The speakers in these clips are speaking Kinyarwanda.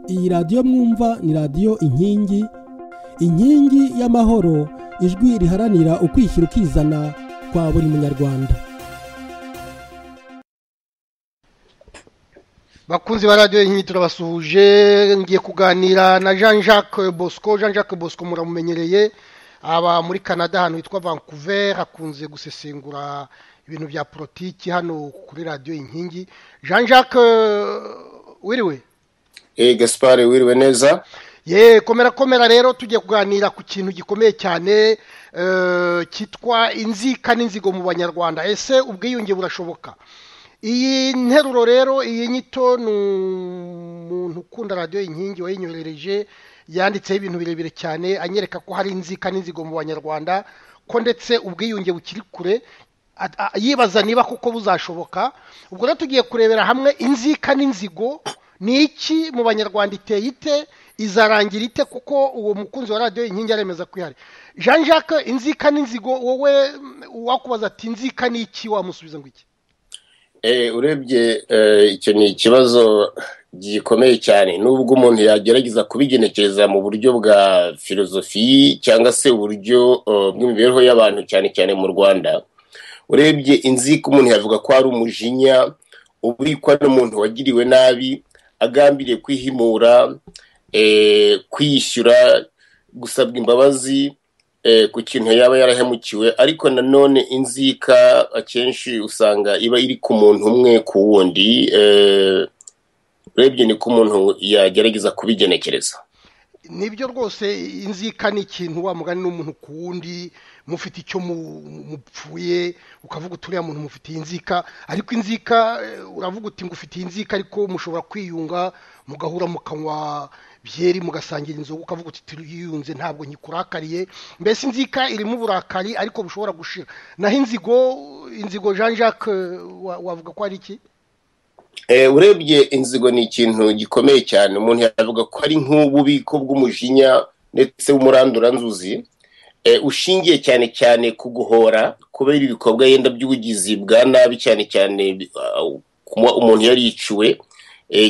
iyi radiyo mwumva ni radiyo inkingi inkingi y'amahoro ijwi riharanira ukwishyira ukizana kwa buri munyarwanda bakunzi ba radiyo inkingi turabasuhuje ngiye kuganira na jean jacques bosco jean jacques bosco muramumenyereye aba muri canada ahantu hitwa vancouver hakunze gusesengura ibintu bya politiki hano kuri radiyo inkingi jean jacques wiriwe eee gaspare wiriwe neza ye komera komera rero tugiye kuganira ku kintu gikomeye cyane cyitwa inzika n'inzigo mu banyarwanda ese ubwiyunge burashoboka iyi nteruro rero iyi nyito ni umuntu ukunda radiyo inkingi wayinyoherereje yanditseho ibintu birebire cyane anyereka ko hari inzika n'inzigo mu banyarwanda ko ndetse ubwiyunge bukiri kure yibaza niba kuko buzashoboka ubwo rero tugiye kurebera hamwe inzika n'inzigo ni iki mu banyarwanda iteye ite izarangira ite kuko uwo mukunzi wa radiyo inkingi aremeza ko ihari jean jacques inzika n'inzigo wowe wakubaza ati inzika ni iki wamusubiza ngo iki urebye icyo ni ikibazo gikomeye cyane nubwo umuntu yagerageza kubigenekereza mu buryo bwa filozofi cyangwa se uburyo bw'imibereho y'abantu cyane cyane mu rwanda urebye inzika umuntu yavuga ko ari umujinya ubikwa n'umuntu wagiriwe nabi agambiriye kwihimura kwishyura gusabwa imbabazi ku kintu yaba yarahemukiwe ariko nanone inzika akenshi usanga iba iri ku muntu umwe ku wundi urebye ni ko umuntu yagerageza kubigenekereza nibyo rwose inzika ni ikintu wa mugani n'umuntu ku wundi mufite icyo mupfuye ukavuga uturiya muntu mufitiye inzika ariko inzika uravuga uti ngo ufitiye inzika ariko mushobora kwiyunga mugahura mukanywa byeri mugasangira inzoga ukavuga uti turiyunze ntabwo nyikurakariye mbese inzika irimo uburakari ariko bushobora gushira naho inzigo inzigo jean jacques wavuga ko ari iki urebye inzigo ni ikintu gikomeye cyane umuntu yavuga ko ari nk'ububiko bw'umujinya ndetse w'umuranduranzuzi ushingiye cyane cyane ku guhora kubera ibikorwa yenda by'ubugizi bwa nabi cyane cyane umuntu yariciwe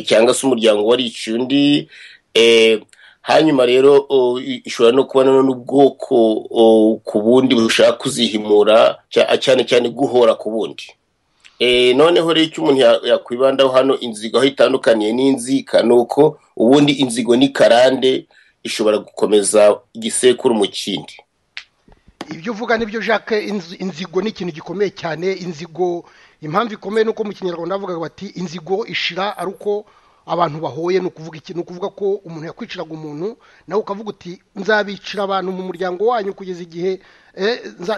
cyangwa se umuryango wariciye undi hanyuma rero ishobora no kubona n'ubwoko ku bundi bushaka kuzihimura cyane cyane guhora ku bundi noneho rero icyo umuntu yakwibandaho hano inzigo aho itandukaniye n'inzika ni uko ubundi inzigo ni karande ishobora gukomeza igisekuru mu kindi ibyo uvuga nibyo jacques inzigo ni ikintu gikomeye cyane inzigo impamvu ikomeye ni uko mu kinyarwanda bavuga bati inzigo ishira ari uko abantu bahoye ni ukuvuga iki ni ukuvuga ko umuntu yakwiciraga umuntu nawe ukavuga uti nzabicira abantu mu muryango wanyu kugeza igihe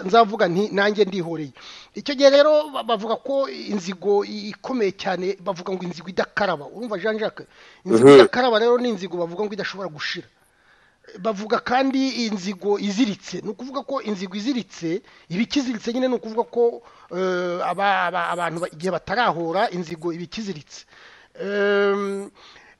nzavuga nti nanjye ndihoreye icyo gihe rero bavuga ko inzigo ikomeye cyane bavuga ngo inzigo idakaraba urumva jean jacques inzigo idakaraba rero ni inzigo bavuga ngo idashobora gushira bavuga kandi inzigo iziritse ni ukuvuga ko inzigo iziritse iba ikiziritse nyine ni ukuvuga ko abantu igihe batarahora inzigo iba ikiziritse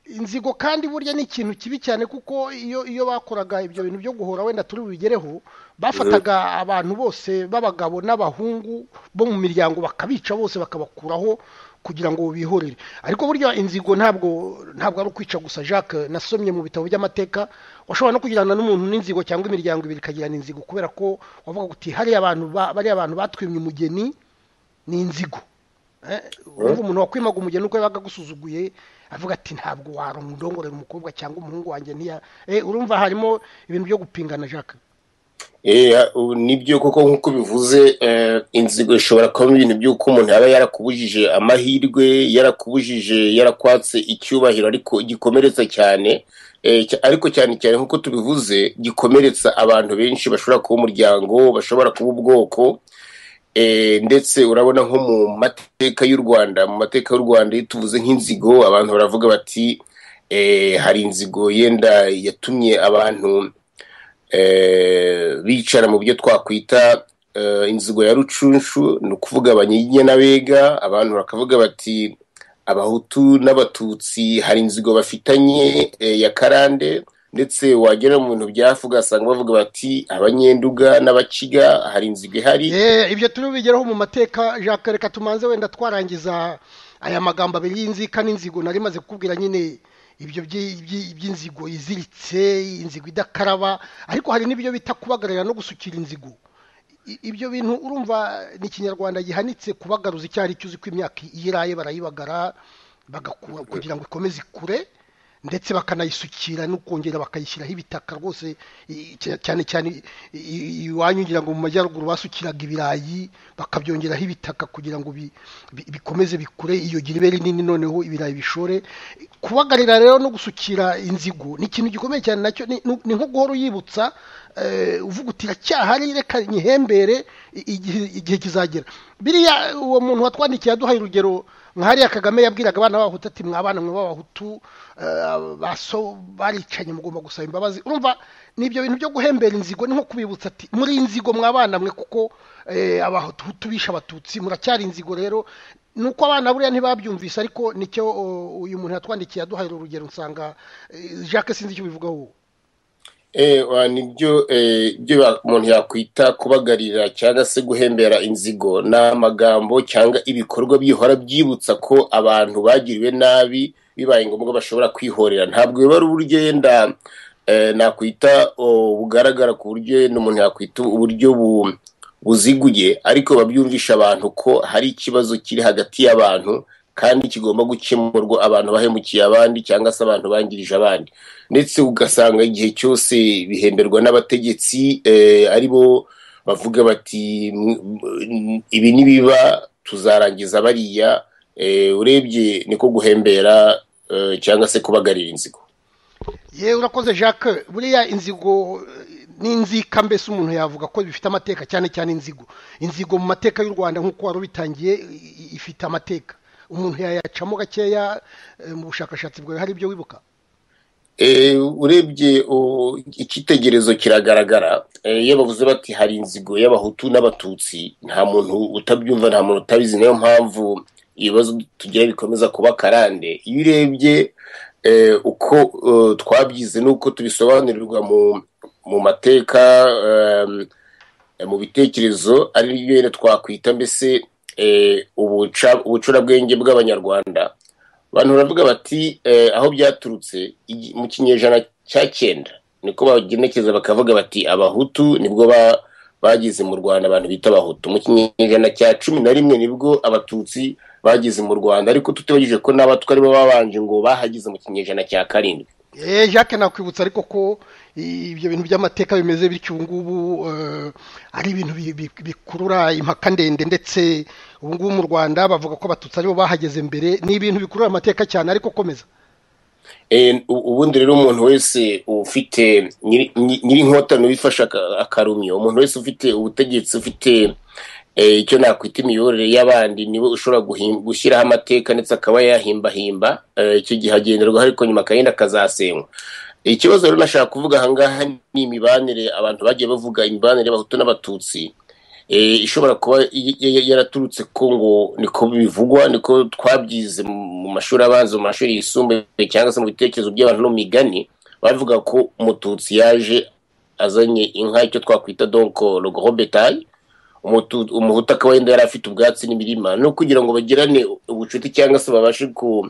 inzigo kandi burya ni ikintu kibi cyane kuko iyo iyo bakoraga ibyo bintu byo guhora wenda turi bubigereho bafataga abantu bose b'abagabo n'abahungu bo mu miryango bakabica bose bakabakuraho kugira ngo bihorere ariko burya inzigo ntabwo ntabwo ari ukwica gusa jacques nasomye mu bitabo by'amateka washobora no kugirana n'umuntu n'inzigo cyangwa imiryango ibiri ikagirana inzigo kubera ko wavuga uti hariya abantu bariya abantu batwimye umugeni ni inzigo urumva umuntu wakwimaga umugeni uko yabaga agusuzuguye avuga ati ntabwo warundongorera umukobwa cyangwa umuhungu wanjye ntiya urumva harimo ibintu byo gupingana jacques nibyo koko nk'uko bivuze inzigo ishobora kubamo ibintu by'uko umuntu yaba yarakubujije amahirwe yarakubujije yarakwatse icyubahiro ariko gikomeretsa cyane ariko cyane cyane nk'uko tubivuze gikomeretsa abantu benshi bashobora kuba umuryango bashobora kuba ubwoko ndetse urabona nko mu mateka y'u rwanda mu mateka y'u rwanda iyo tuvuze nk'inzigo abantu baravuga bati hari inzigo yenda yatumye abantu bicara mu byo twakwita inzigo ya rucunshu ni ukuvuga abanyiginya n'abega abantu bakavuga bati abahutu n'abatutsi hari inzigo bafitanye ya karande ndetse wagera mu bintu byafu ugasanga bavuga bati abanyenduga n'abakiga hari inzigo ihari ibyo turi bigeraho mu mateka jacques reka tumanze wenda twarangiza aya magambo abiri y'inzika n'inzigo nari maze kukubwira nyine ibyo byi- byi- by'inzigo iziritse inzigo idakaraba ariko hari n'ibyo bita kubagarira no gusukira inzigo I- ibyo bintu urumva ni ikinyarwanda gihanitse kubagaruza icyo ari cyo uzi ko imyaka iyo iraye barayibagara bagakura kugira ngo ikomeze ikure ndetse bakanayisukira no kongera bakayishyiraho ibitaka rwose i- i- cyane cyane i- i- iwanyu ngira ngo mu majyaruguru basukiraga ibirayi bakabyongeraho ibitaka kugira ngo bi- bi- bikomeze bikure iyo gira ibe rinini noneho ibirayi bishore kubagarira rero no gusukira inzigo ni ikintu gikomeye cyane nacyo ni ni nko guhora uyibutsa eh, uvuga uti iracyahari reka nyihembere i- igihe- igihe kizagera biriya uwo muntu watwandikiye aduhaye urugero nka hariya kagame yabwiraga abana b'abahutu ati mwabana mwe b'abahutu eh, baso baricanye mugomba gusaba imbabazi urumva ni ibyo bintu byo guhembera inzigo ni nko kubibutsa ati muri inzigo mwabana mwe kuko eh, abahutu bishe abatutsi muracyari inzigo rero ni uko abana buriya ntibabyumvise ariko nicyo o, uyu muntu yatwandikiye aduhaye urugero nsanga eh, jacques sinzi icyo ubivugaho ewa nibyo eh, ibyo ba- umuntu yakwita kubagarira cyangwa se guhembera inzigo ni amagambo cyangwa ibikorwa bihora byibutsa ko abantu bagiriwe nabi bibaye ngombwa bashobora kwihorera ntabwo biba ari uburyo yenda eh, nakwita oh, bugaragara ku buryo yenda umuntu yakwita uburyo bu- buziguye ariko babyumvisha abantu ko hari ikibazo kiri hagati y'abantu kandi kigomba gukemurwa abantu bahemukiye abandi cyangwa se abantu bangirije abandi ndetse ugasanga igihe cyose bihemberwa n'abategetsi eh, aribo bavuga bati "M- m- ibi nibiba tuzarangiza bariya eh, urebye niko guhembera eh, cyangwa se kubagarira inzigo yewe urakoze jacques buriya inzigo eh, n'inzika mbese umuntu yavuga ko bifite amateka cyane cyane inzigo inzigo mu mateka y'u rwanda nk'uko wari ubitangiye i- i- ifite amateka umuntu yayacamo gakeya eh, mu bushakashatsi bwawe hari ibyo wibuka Eh, urebye o, icyitegererezo kiragaragara Eh, iyo bavuze bati hari inzigo y'abahutu n'abatutsi nta muntu utabyumva nta muntu utabizi niyo mpamvu ibibazo tugira bikomeza kuba karande iyo urebye eh, uko eh, twabyize n'uko tubisobanurirwa mu mu mateka em, mu bitekerezo ari byo rero twakwita mbese eh, ubuca- ubucurabwenge bw'abanyarwanda abantu baravuga bati eh, aho byaturutse igi- mu kinyejana cya cyenda niko bagenekeza bakavuga bati abahutu nibwo ba- bageze mu rwanda abantu bita abahutu mu kinyejana cya cumi na rimwe nibwo abatutsi bageze mu rwanda ariko tutibagije ko n'abatwa aribo babanje ngo bahageze mu kinyejana cya karindwi Eh, jacques nakwibutsa ariko ko i- ibyo bintu by'amateka bimeze bityo ubu ngubu eh, ari ibintu bi- bi- bikurura impaka ndende ndetse ubu ngubu mu rwanda bavuga ko abatutsi aribo bahageze mbere ni ibintu bikurura amateka cyane ariko komeza Eh, u- ubundi rero umuntu wese ufite nyiri nyiri inkotanyi bifashe aka- akarumyo umuntu wese ufite ubutegetsi ufite eh, icyo nakwita imiyoborere y'abandi niwe ushobora guhim- gushyiraho amateka ndetse akaba yahimbahimba eh, icyo gihe agenderwaho ariko nyuma akagenda akazasenywa ikibazo rero nashaka kuvuga ahangaha ni imibanire abantu bagiye bavuga imibanire y'abahutu n'abatutsi eh, ishobora kuba y- y- yaraturutse ko ngo niko bivugwa niko twabyize mu mashuri abanza mu mashuri yisumbuye cyangwa se mu bitekerezo by'abantu no mu migani bavuga ko umututsi yaje azanye inka icyo twakwita donko rogorobetayi umuhutu akaba yenda yari afite ubwatsi n'imirima no kugira ngo bagirane ubucuti cyangwa se babashe ku-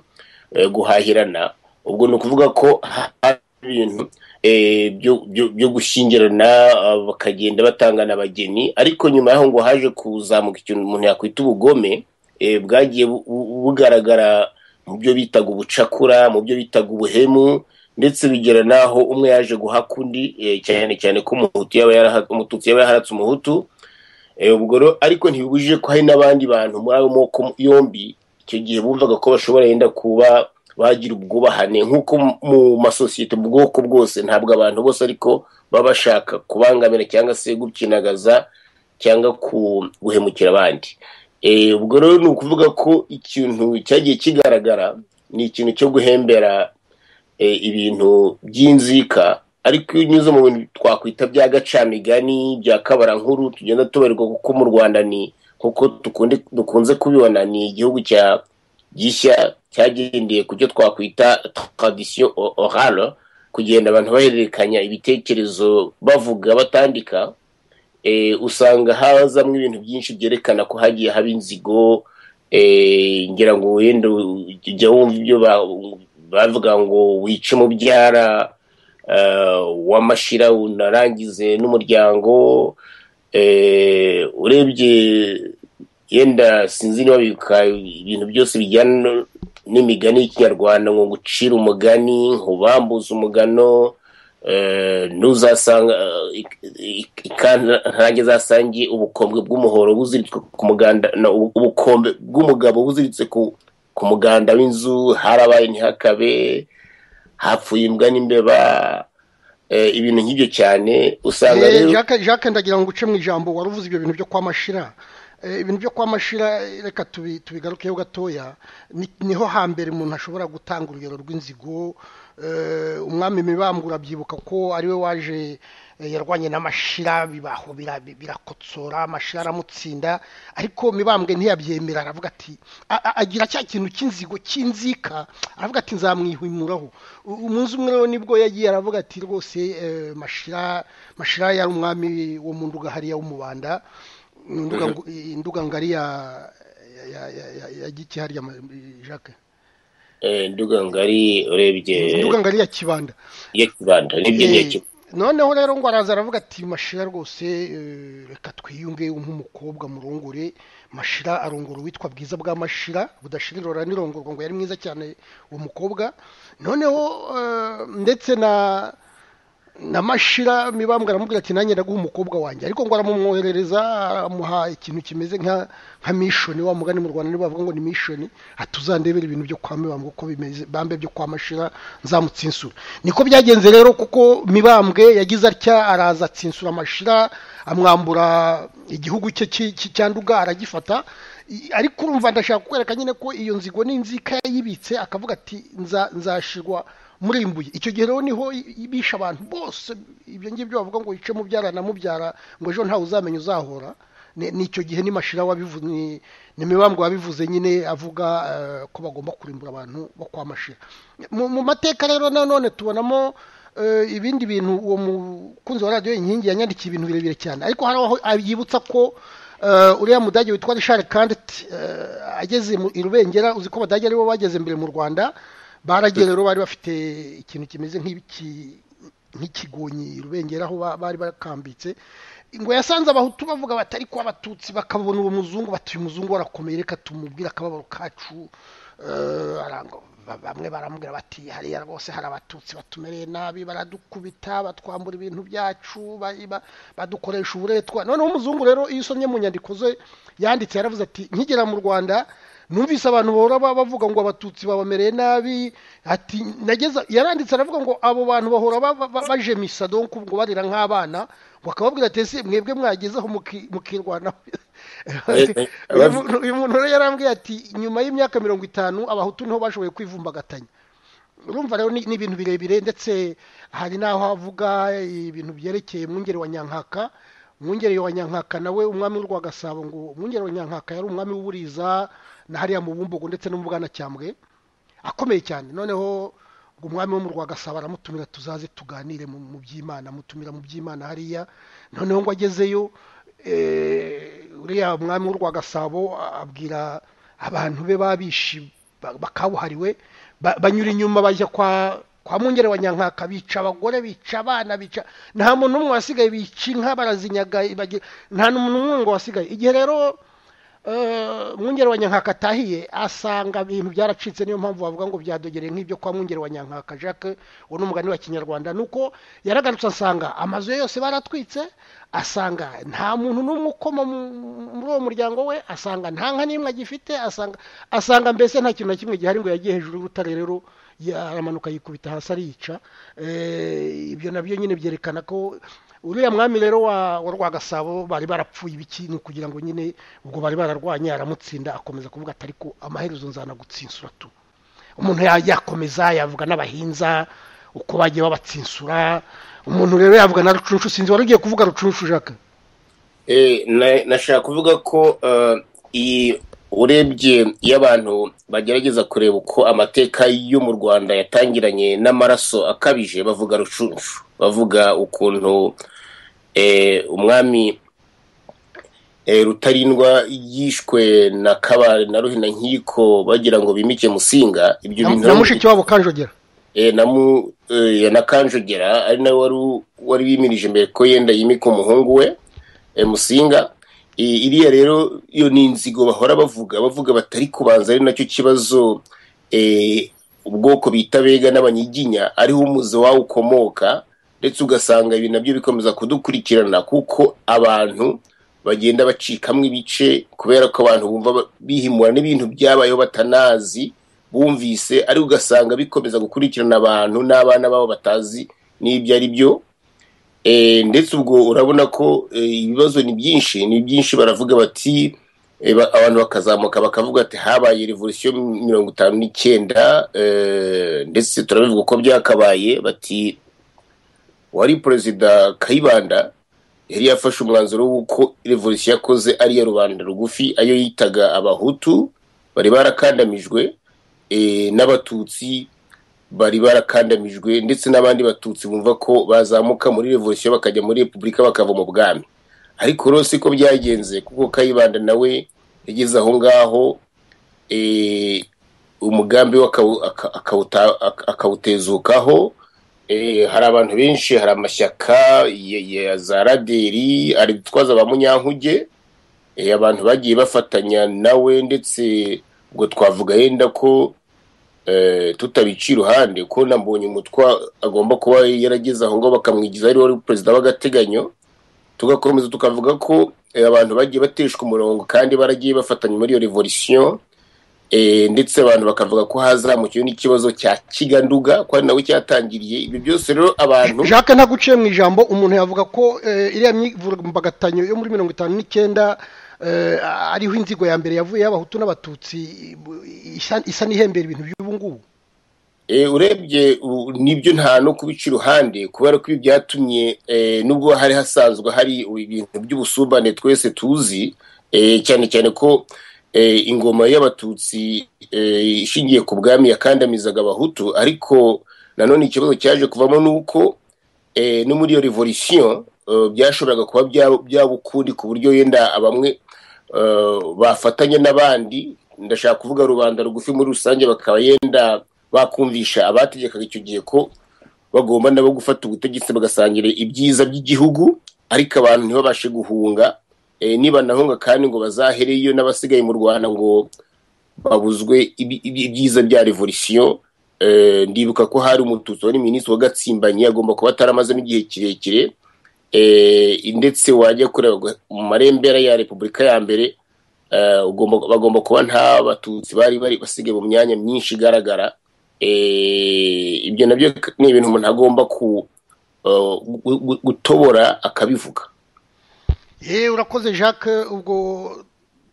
eh, guhahirana ubwo ni ukuvuga ko hari ibintu eh, byo- byo byo gushingirana ah, bakagenda batangana abageni ariko nyuma y'aho ngo haje kuzamuka ikintu umuntu yakwita ubugome eh, bwagiye bu- bu- bugaragara mu byo bitaga ubucakura mu byo bitaga ubuhemu ndetse bigera n'aho umwe yaje guhaka undi eh, cyane cyane ko umuhutu yaba yaraha- umututsi yaba yarahatse umuhutu Eh, ubwo rero ariko ntibibujije ko hari n'abandi bantu muri ayo moko yombi icyo gihe bumvaga ko bashobora yenda kuba bagira ubwubahane nk'uko mu- mu masosiyete mu bwoko bwose ntabwo abantu bose ariko baba bashaka kubangamira cyangwa se gukinagaza cyangwa ku- guhemukira abandi Eh, ubwo rero ni ukuvuga ko ikintu cyagiye kigaragara ni ikintu cyo guhembera e, ibintu by'inzika ariko iyo unyuze mu bintu twakwita bya gacamigani bya kabarankuru tugenda tubarirwa kuko mu rwanda ni kuko dukunde- dukunze kubibona ni igihugu cya gishya cyagendeye ku cyo twakwita tradition o- orale kugenda abantu bahererekanya ibitekerezo bavuga batandika e, usanga hazamo ibintu byinshi byerekana ko hagiye haba inzigo e, ngira ngo wenda ujya wumva ibyo ba- bavuga ngo wice umubyara wamashira unarangize n'umuryango urebye yenda sinzi niba bibuka ibintu byose bijyana n'imigani y'ikinyarwanda ngo gucira umugani nk'ubambuza umugano ntuzasanga ntange zasange ubukombe bw'umuhoro buziritse ku muganda ubukombe bw'umugabo buziritse ku muganda w'inzu harabaye ntihakabe hapfuye imbwa n'imbeba ibintu nk'ibyo cyane usanga rero jacques ndagira ngo uce mu ijambo wari uvuze ibyo bintu byo kwa mashira ibintu byo kwa mashira reka tubigarukeho gatoya niho hambere umuntu ashobora gutanga urugero rw'inzigo umwami mibambura byibuka ko ariwe waje yarwanye n'amashira bibaho birakotsora amashira aramutsinda ariko mibambwe ntiyabyemera aravuga ati agira cya kintu cy'inzigo cy'inzika aravuga ati nzamwihimuraho umunsi umwe rero nibwo yagiye aravuga ati rwose mashira mashira yari umwami wo mu nduga hariya w'umubanda induga ngari ya giki hariya jacques induga ngari urebye induga ngari ya kibanda ya kibanda n'ibyo noneho rero ngo araza aravuga ati mashira rwose reka twiyunge nk'umukobwa murongore mashira arongora uwitwa bwiza bwa mashira budashira irora nirongorwa ngo yari mwiza cyane uwo mukobwa noneho ndetse na na mashira mibambwe aramubwira ati nanjye ndaguha umukobwa wanjye ariko ngo aramumwoherereza aramuha ikintu kimeze nka nka mishoni wa mugani mu rwanda nibo bavuga ngo ni mishoni atuzandebera ibintu byo kwa mibambwe uko bimeze bambe byo kwa mashira nzamutsinsura niko byagenze rero kuko mibambwe yagize atya araza atsinsura mashira amwambura igihugu cye cyanduga aragifata ariko urumva ndashaka kukwereka nyine ko iyo nzigo n'inzika yayibitse akavuga ati nzashirwa murimbuye icyo gihe rero niho bishe abantu bose ibyo ngibyo bavuga ngo yice mubyara na mubyara ngo ejo ntawe uzamenya uzahora ni icyo gihe n'imashira wabivuze ni mibambwe wabivuze nyine avuga ko bagomba kurimbura abantu bo kwa mashira mu mateka rero nanone tubonamo ibindi bintu uwo mukunzi wa radiyo inkingi yanyandikiye ibintu birebire cyane ariko hari aho yibutsa ko uriya mudage witwa rishari kanditi ageze i rubengera uzi ko abadage aribo bageze imbere mu rwanda baragiye rero bari bafite ikintu kimeze nk'ikigonyi rubengera aho bari bakambitse ngo yasanze abahutu bavuga batari kuba abatutsi bakabona uwo muzungu batuye umuzungu warakomeye reka tumubwire akababaro kacu bamwe baramubwira bati hariya rwose hari abatutsi batumereye nabi baradukubita batwambura ibintu byacu badukoresha uburetwa noneho umuzungu rero iyo usomye mu nyandiko ze yanditse yaravuze ati nkigera mu rwanda numvise abantu bahora bavuga ngo abatutsi babamereye nabi ati nageza yaranditse aravuga ngo abo bantu bahora baje misa donko ngo barira nk'abana ngo akababwira ati ese mwebwe mwagezeho mukirwanaho uyu muntu rero yarambwiye ati nyuma y'imyaka mirongo itanu abahutu niho bashoboye kwivumbagatanya urumva rero ni ibintu birebire ndetse hari n'aho avuga ibintu byerekeye mwungeri wa nyankaka mwungeri wa nyankaka nawe umwami w'u rwagasabo ngo umwungeri wa nyankaka yari umwami w'uburiza na hariya mu bumbogo ndetse no mu bwanacyambwe akomeye cyane noneho ngo umwami wo mu rwagasabo aramutumira tuzaze tuganire mu by'imana amutumira mu by'imana hariya noneho ngo agezeyo uriya mwami w'u rwagasabo abwira abantu be babishi bakabuhariwe banyura inyuma bajya kwa kwa mwungere wa nyankaka bica abagore bica abana bica nta muntu n'umwe wasigaye bica inka barazinyaga nta muntu n'umwe ngo wasigaye igihe rero mwungere wa nyankaka atahiye asanga ibintu byaracitse niyo mpamvu bavuga ngo byadogereye nk'ibyo kwa mwungere wa nyankaka jacques uwo ni umugani wa kinyarwanda nuko yaragarutse asanga amazu ye yose baratwitse asanga nta muntu n'umwe ukoma muri uwo muryango we asanga nta nka n'imwe agifite asanga asanga mbese nta kintu na kimwe gihari ngo yagiye hejuru y'urutare rero aramanuka yikubita hasi ariyica ibyo nabyo nyine byerekana ko uriya mwami rero wa rwagasabo bari barapfuye ibikintu kugira ngo nyine ubwo bari bararwanye aramutsinda akomeza kuvuga ati ariko amaherezo nzanagutsinsura tu umuntu yakomeza yavuga n'abahinza uko bagiye babatsinsura umuntu rero yavuga na rucunshu sinzi wari ugiye kuvuga rucunshu jaka nashaka kuvuga ko iyi urebye iyo abantu bagerageza kureba uko amateka yo mu rwanda yatangiranye n'amaraso akabije bavuga rucunshu bavuga ukuntu umwami rutarindwa yishwe na kabare na ruhina nkiko bagira ngo bimike musinga ibyo na mushiki wabo kanjogera eh, na mu eh, na kanjogera ari nawe wari wari wimirije imbere ko yenda yimika umuhungu we eh, musinga I- iriya rero iyo ni inzigo bahora bavuga bavuga batari kubanza ari nacyo kibazo eh, ubwoko bita bega n'abanyiginya ariho umuze wawo ukomoka ndetse ugasanga ibi nabyo bikomeza kudukurikirana kuko abantu bagenda bacikamwo ibice kubera ko abantu bumva ba- bihimura n'ibintu byabayeho batanazi bumvise ari ugasanga bikomeza gukurikirana abantu n'abana babo batazi n'ibyo ari byo Eh, ndetse ubwo urabona ko eh, ibibazo ni byinshi ni byinshi baravuga bati eh, ba- abantu bakazamuka bakavuga ati habaye revolisiyo mirongo itanu n'icyenda eh, ndetse turabivuga uko byakabaye bati wari perezida kayibanda yari yafashe umwanzuro w'uko revolisiyo yakoze ari iya rubanda rugufi ayo yitaga abahutu bari barakandamijwe eh, n'abatutsi bari barakandamijwe ndetse n'abandi batutsi bumva ko bazamuka muri revolisiyo bakajya muri repubulika bakava mu bwami ariko rero siko byagenze kuko kayibanda nawe yageze aho ngaho eh, umugambi we akawu- aka- akawuta- aka- akawutezukaho Eh, hari abantu benshi hari amashyaka ya ya za raderi ari gutwaza ba munyankuge Eh, abantu bagiye bafatanya nawe ndetse ubwo twavuga yenda ko eh, tutabica iruhande ko na umutwa agomba kuba yarageze aho ngaho bakamwigiza ari wari perezida w'agateganyo tugakomeza tukavuga ko eh, abantu bagiye bateshwa umurongo kandi baragiye bafatanya muri iyo revolisiyo eh, ndetse abantu bakavuga ko hazamukiwe n'ikibazo cya kiganduga ko ari nawe cyatangiriye ibyo byose rero abantu jacques ntaguciye mu ijambo umuntu yavuga ko eh, iriya myivumbagatanyo yo muri mirongo itanu n'icyenda eh, ariho inzigo ya mbere yavuye y'abahutu n'abatutsi isa- isa n'ihembera ibintu by'ubu ngubu Eh, urebye u- nibyo nta no kubica iruhande kubera ko ibi byatumye eh, nubwo hari hasanzwe hari ibintu by'ubusumbane twese tuzi eh, cyane cyane ko eh, ingoma y'abatutsi eh, ishingiye ku bwami yakandamizaga abahutu ariko nanone ikibazo cyaje kuvamo ni uko eh, no muri iyo revolisiyo eh, byashoboraga kuba bya- byaba ukundi ku buryo yenda bamwe eh, bafatanya n'abandi ndashaka kuvuga rubanda rugufi muri rusange bakaba yenda bakumvisha abategekaga icyo gihe ko bagomba nabo gufata ubutegetsi bagasangira ibyiza by'igihugu ariko abantu ntibabashe guhunga Eh, nibanahunga kandi ngo bazahereyo n'abasigaye mu rwanda ngo babuzwe ibi- ibi- ibyiza bya revolisiyo Eh, ndibuka ko hari umututsi wari minisitiri w'agatsimbanyi agomba kuba ataramazemo igihe kirekire Eh, ndetse wajya kureba ngo mu marembera ya repubulika ya mbere eh, ugomba- bagomba kuba nta batutsi bari bari basigaye mu myanya myinshi igaragara Eh, ibyo nabyo ni ibintu umuntu agomba ku- eh, gu- gu- gutobora akabivuga Eh, urakoze jacques ubwo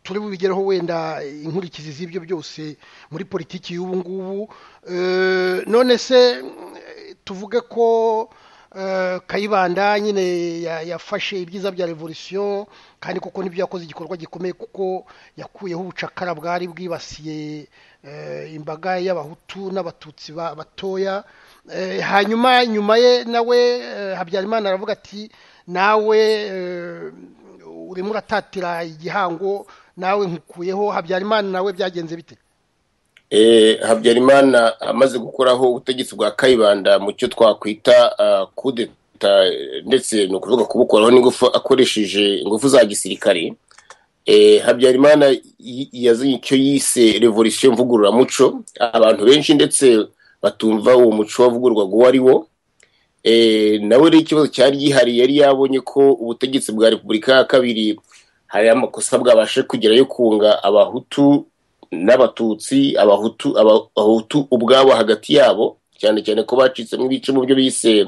turi bubigereho wenda inkurikizi z'ibyo byose muri politiki y'ubu ngubu Eh, none se mm, tuvuge ko eh, kayibanda nyine ya- yafashe ibyiza bya revolisiyo kandi koko nibyo yakoze igikorwa gikomeye kuko yakuyeho ubucakara bwari bwibasiye eh, imbaga y'abahutu n'abatutsi ba- batoya Eh, hanyuma nyuma ye nawe eh, habyarimana aravuga ati nawe eh, urimo uratatira igihango nawe nkukuyeho habyarimana nawe byagenze bite Eh, habyarimana amaze gukuraho ubutegetsi bwa kayibanda mu cyo twakwita ah, kudeta eh, ndetse ni ukuvuga kubukuraho n'ingufu akoresheje ingufu za gisirikare Eh, habyarimana yi- yazanye icyo yise revolisiyo mvugururamuco abantu benshi ndetse batumva uwo muco wavugurwaga uwo ari wo Eh, nawe rero ikibazo cyari gihari yari yabonye ko ubutegetsi bwa repubulika ya kabiri hari amakosa bwabashe kugera yo kunga abahutu n'abatutsi abahutu aba- abahutu ubwabo hagati yabo cyane cyane ko bacitsemo ibice mu byo bise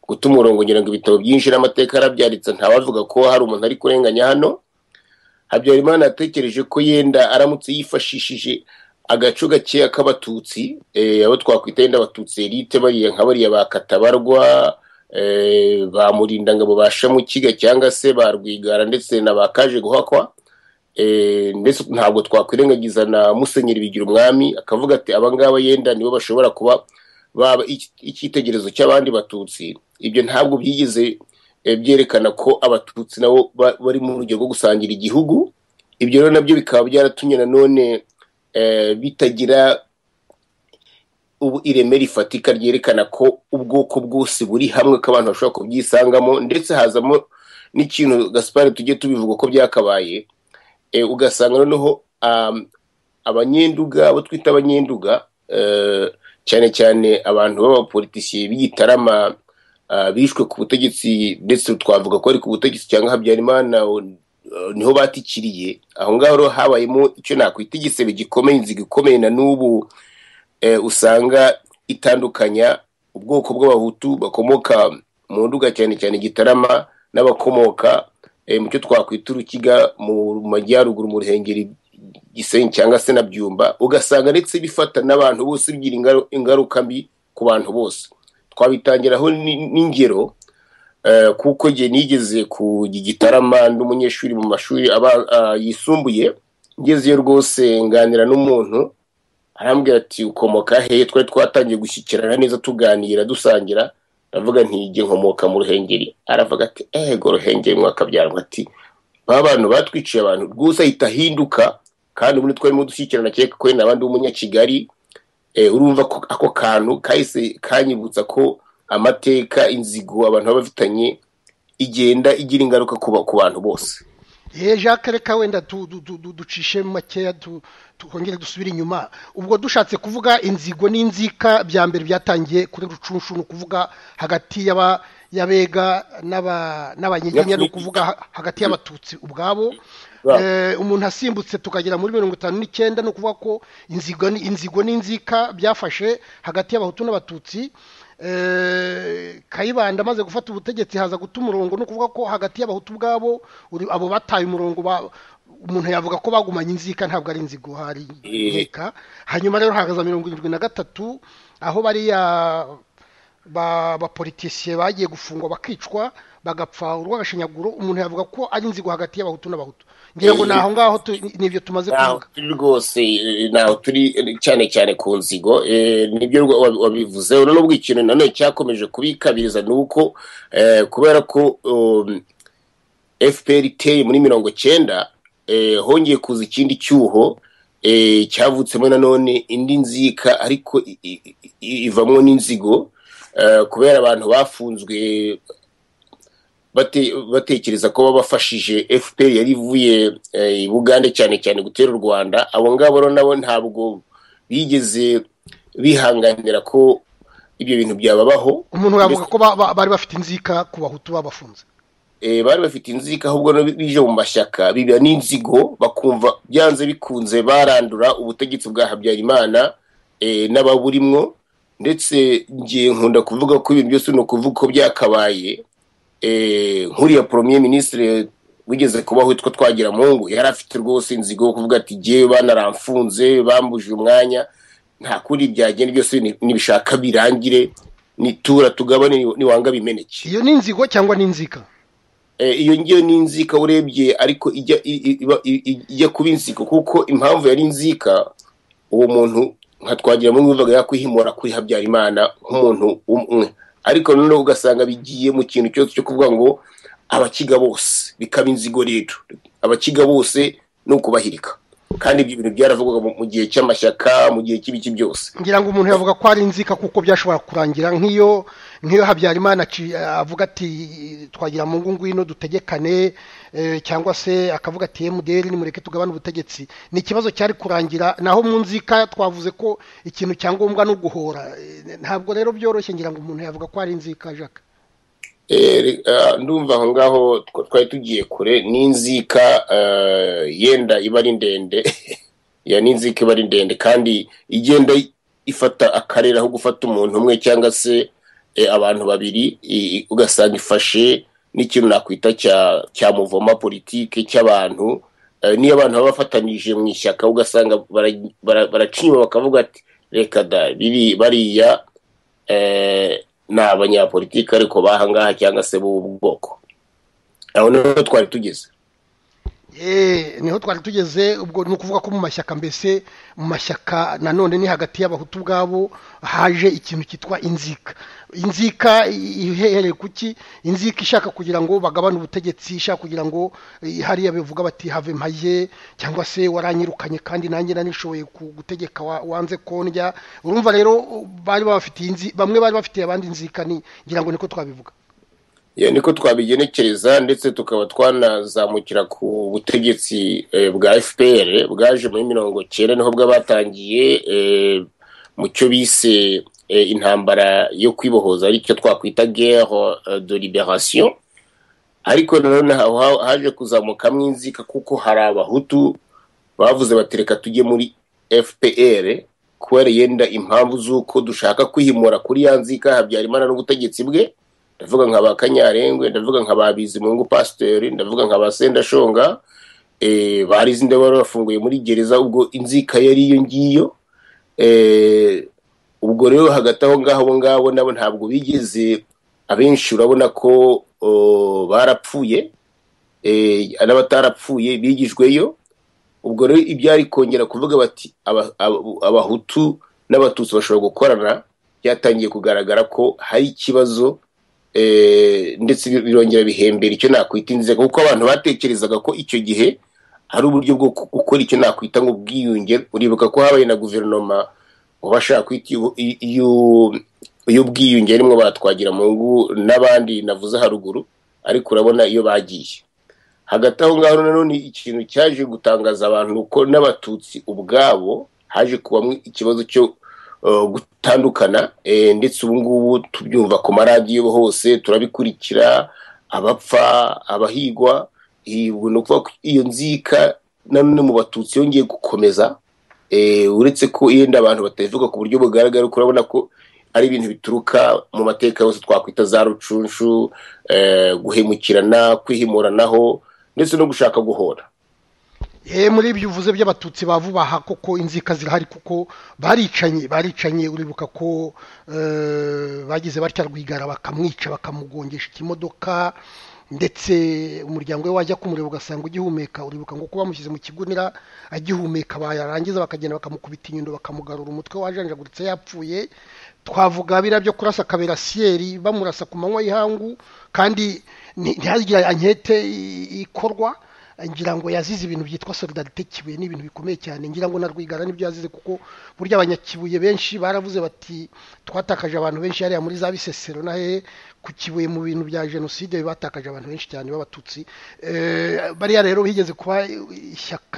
guta umurongo ngira ngo ibitabo byinshi n'amateka yarabyaritse ntawavuga ko hari umuntu ari kurenganya hano habyarimana yatekereje ko yenda aramutse yifashishije agaco gakeya k'abatutsi eh, abo twakwita yenda abatutsi elite bariya nka bariya ba katabarwa eh, ba murindangabo ba shamukiga cyangwa se ba rwigara ndetse na ba kaje guhakwa Eh, ndetse ntabwo twakwirengagiza na musenyeri bigira umwami akavuga ati abangaba yenda nibo bashobora kuba baba iki- icyitegererezo cy'abandi batutsi ibyo ntabwo byigeze eh, byerekana ko abatutsi nabo ba- bari mu rugero rwo gusangira igihugu ibyo rero nabyo bikaba byaratumye nanone eh, bitagira ubu ireme rifatika ryerekana ko ubwoko bwose buri hamwe ko abantu bashobora kubyisangamo ndetse hazamo n'ikintu gasipari tujye tubivuga ko byakabaye e, ugasanga noneho um, abanyenduga abo twita abanyenduga eh, cyane cyane abantu b'abapolitisiye b'igitarama ah, bishwe ku butegetsi ndetse twavuga ko ari ku butegetsi cyangwa habyarimana o- eh, niho batikiriye aho ngaho rero habayemo icyo nakwita igisebe gikomeye inziga ikomeye na n'ubu eh, usanga itandukanya ubwoko bw'abahutu bakomoka mu nduga cyane cyane gitarama n'abakomoka eh, mu cyo twakwita urukiga mu majyaruguru mu ruhengeri gisenyi cyangwa se na byumba ugasanga ndetse bifata n'abantu bose bigira ingaru- ingaruka mbi ku bantu bose twabitangiraho ni- n'ingero eh, kuko jye nigeze ku gitarama n'umunyeshuri mu mashuri aba- ah, yisumbuye ngezeyo rwose nganira n'umuntu arambwira ati ukomoka he twari twatangiye gushyikirana neza tuganira dusangira ndavuga nti njye nkomoka mu ruhengeri aravuga ati ego ruhengeri mwakabyarwa ati ba bantu batwiciye abantu rwose ahita ahinduka kandi ubundi twarimo dushyikirana cyeka ko yenda abandi w'umunyakigali eh, urumva ko ako kantu kahise kanyibutsa ko amateka inzigo abantu baba bafitanye igenda igira ingaruka ku ba- ku bantu bose ye jacques reka wenda tu- du- du- du- ducishe makeya tu- twongere dusubire inyuma ubwo dushatse kuvuga inzigo n'inzika bya mbere byatangiye kuri rucunshu ni ukuvuga hagati y'aba- y'abega n'aba- n'abanyiginya ni ukuvuga ha- hagati y'abatutsi ubwabo Bwabo. Eh, umuntu asimbutse tukagera muri mirongo itanu n'icyenda ni ukuvuga ko inzigo ni- inzigo n'inzika byafashe hagati y'abahutu n'abatutsi Eh, kayibanda amaze gufata ubutegetsi haza guta umurongo ni ukuvuga ko hagati y'abahutu ubwabo uri- abo bataye umurongo ba- umuntu yavuga ko bagumanye inzika ntabwo ari inzigo hari Eh. inkeka hanyuma rero hahagaze mirongo irindwi na gatatu aho bariya ba- abapolitisiye bagiye gufungwa bakicwa bagapfa urw'agashinyaguro umuntu yavuga ko ari inzigo hagati y'abahutu n'abahutu ngira ngo ni aho ngaho tu- ni ibyo tumaze ntaho kuvuga turi rwose eh, ntaho turi eh, cyane cyane ku nzigo eh, nibyo rwa- wabi- wabivuzeho nubwo ikintu nanone cyakomeje kubikabiriza ni uko eh, kubera ko um, fpr iteye muri mirongo cyenda eh, hongeye kuza ikindi cyuho eh, cyavutsemo nanone indi nzika ariko i- i- i- ivamo n'inzigo eh, kubera abantu bafunzwe bate- batekereza ko babafashije fpr yari ivuye eh, i bugande cyane cyane gutera u rwanda abo ngabo rero nabo ntabwo bigeze bihanganira ko ibyo bintu byababaho umuntu yavuga ko ba- ba- bari bafite inzika ku bahutu babafunze eh, bari bafite inzika ahubwo no bije mu mashyaka biba n'inzigo bakumva byanze bikunze barandura ubutegetsi bwa habyarimana eh, n'ababurimwo ndetse ngiye nkunda kuvuga ko ibintu byose ni ukuvuga ko byakabaye eh, nkuriya premier ministre wigeze kubaho witwa twagira mungu yari afite rwose inzigo yo kuvuga ati jyewe banaramfunze bambujije umwanya nta kundi byagenda byose ni- nibishaka birangire nitura tugabane ni- niwanga bimeneke iyo ni inzigo cyangwa ni inzika Eh, iyo ngiyo ni inzika urebye ariko ijya i- i- iba- i- i- ijya kuba inzika kuko impamvu yari inzika uwo muntu nka twagira muri bivuga yakwihimura kuri habyarimana nk'umuntu umwe ariko noneho ugasanga bigiye mu kintu cyose cyo kuvuga ngo abakiga bose bikaba inzigo rero abakiga bose ni ukubahirika kandi ibyo bintu byaravugwaga mu- mu gihe cy'amashyaka mu gihe cy'ibiki byose ngira ngo umuntu yavuga ko ari inzika kuko byashobora kurangira nk'iyo nk'iyo habyarimana aci- avuga ati twagira mu ngo ngwino dutegekane eh, cyangwa se akavuga ati emuderi nimureke tugabane ubutegetsi ni ikibazo cyari kurangira naho mu nzika twavuze ko ikintu cya ngombwa ni uguhora Eh, ntabwo rero byoroshye ngira ngo umuntu yavuga ko ari inzika jacques Eh, re- ah, ndumva aho ngaho twa- twari tugiye kure n'inzika ah, yenda iba ari ndende ya n'inzika iba ari ndende kandi igenda i- ifata akarere aho gufata umuntu umwe cyangwa se eh, abantu babiri i- i- ugasanga ifashe n'ikintu nakwita cya cya muvoma politike cy'abantu Eh, niyo abantu baba bafatanije mu ishyaka ugasanga bara- bara- baracinywa bakavuga ati reka da biri bariya eh, ni abanyapolitiki ariko bahangaha cyangwa se b'ubu bwoko aho niho twari tugeze niho twari tugeze ubwo ni ukuvuga ko mu mashyaka mbese mu mashyaka nanone ni hagati y'abahutu ubwabo haje ikintu cyitwa inzika inzika ihereye kuki inzika ishaka kugira ngo bagabane ubutegetsi ishaka kugira ngo hariya bivuga bati have mpaye cyangwa se waranyirukanye kandi nanjye nanishoboye gutegeka wanze kondya urumva rero bari babafitiye bamwe bari bafitiye abandi inzika ngira ngo niko twabivuga iyo niko twabigenekereza ndetse tukaba twanazamukira ku butegetsi bwa fpr bwaje muri mirongo cyenda niho bwabatangiye mu cyo bise intambara yo kwibohoza aricyo twakwita guerre de liberation ariko nanone haje kuzamukamo inzika kuko hari abahutu bavuze batereka tujye muri fpr kubera yenda impamvu z'uko dushaka kwihimura kuri ya nzika habyarimana n'ubutegetsi bwe ndavuga nka ba kanyarengwe ndavuga nka ba bizimungu pasiteri ndavuga nka ba sendashonga barizi ndabona bafunguye muri gereza ubwo inzika yari iyo ngiyo ubwo rero hagati aho ngaho abo ngabo nabo ntabwo bigeze abenshi urabona ko barapfuye n'abatarapfuye bigijweyo ubwo rero ibyari kongera kuvuga bati abahutu n'abatutsi bashobora gukorana byatangiye kugaragara ko hari ikibazo ndetse birongera bihembera icyo nakwita inzego kuko abantu batekerezaga ko icyo gihe hari uburyo bwo gukora icyo nakwita ngo ubwiyunge uribuka ko habaye na guverinoma bashaka kwita iy'ubwiyunge rimwe batwagira mu ngo n'abandi navuze haruguru ariko urabona iyo bagiye hagati aho ngaho nanone ikintu cyaje gutangaza abantu ko n'abatutsi ubwabo haje kubamo ikibazo cyo gutandukana ndetse ubu ngubu tubyumva ku maradiyo hose turabikurikira abapfa abahigwa ni ukuvuga ko iyo nzika nanone mu batutsi yongeye gukomeza uretse ko yenda abantu batabivuga ku buryo bugaragara urabona ko ari ibintu bituruka mu mateka yose twakwita za rucunshu guhemukirana kwihimuranaho ndetse no gushaka guhora muri ibyo uvuze by'abatutsi ba vuba aha koko inzika zirahari kuko baricanye baricanye uribuka ko bagize batya rwigara bakamwica bakamugongesha ikimodoka ndetse umuryango we wajya kumureba ugasanga ugihumeka uribuka ngo kuba bamushyize mu kigunira agihumeka bayarangiza bakagenda bakamukubita inyundo bakamugarura umutwe wajanjaguritse yapfuye twavuga biriya byo kurasa akaberasiyeri bamurasa ku manywa y'ihangu kandi ntihagire ankete ikorwa ngira ngo yazize ibintu byitwa solidarite kibuye ni ibintu bikomeye cyane ngira ngo na rwigara nibyo yazize kuko burya abanyakibuye benshi baravuze bati twatakaje abantu benshi hariya muri za bisesero na he ku kibuye mu bintu bya jenoside batakaje abantu benshi cyane b'abatutsi bariya rero higeze kuba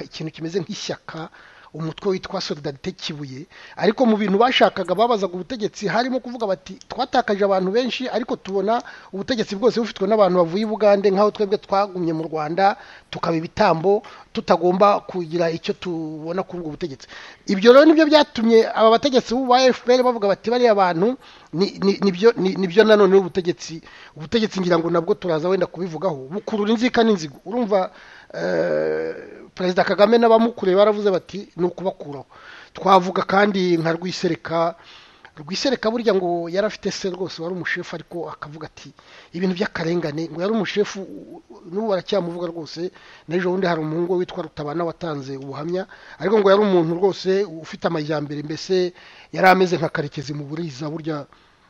ikintu kimeze nk'ishyaka umutwe witwa solidarite kibuye ariko mu bintu bashakaga babazaga ubutegetsi harimo kuvuga bati twatakaje abantu benshi ariko tubona ubutegetsi bwose bufitwe n'abantu bavuye i bugande nk'aho twebwe twagumye mu rwanda tukaba ibitambo tutagomba kugira icyo tubona kuri ubwo butegetsi ibyo rero nibyo byatumye aba bategetsi ba fpr bavuga bati bariya bantu nibyo nanone ubutegetsi ubutegetsi ngira ngo nabwo turaza wenda kubivugaho bukurura inzika n'inzigo urumva perezida kagame n'abamukuriye baravuze bati ni ukubakuraho twavuga kandi nka rwisereka rwisereka burya ngo yari afite se rwose wari umushefu ariko akavuga ati ibintu by'akarengane ngo yari umushefu n'ubu baracyamuvuga rwose n'ejo bundi hari umuhungu we witwa rutabana watanze ubuhamya ariko ngo yari umuntu rwose ufite amajyambere mbese yari ameze nka karekezi mu buriza burya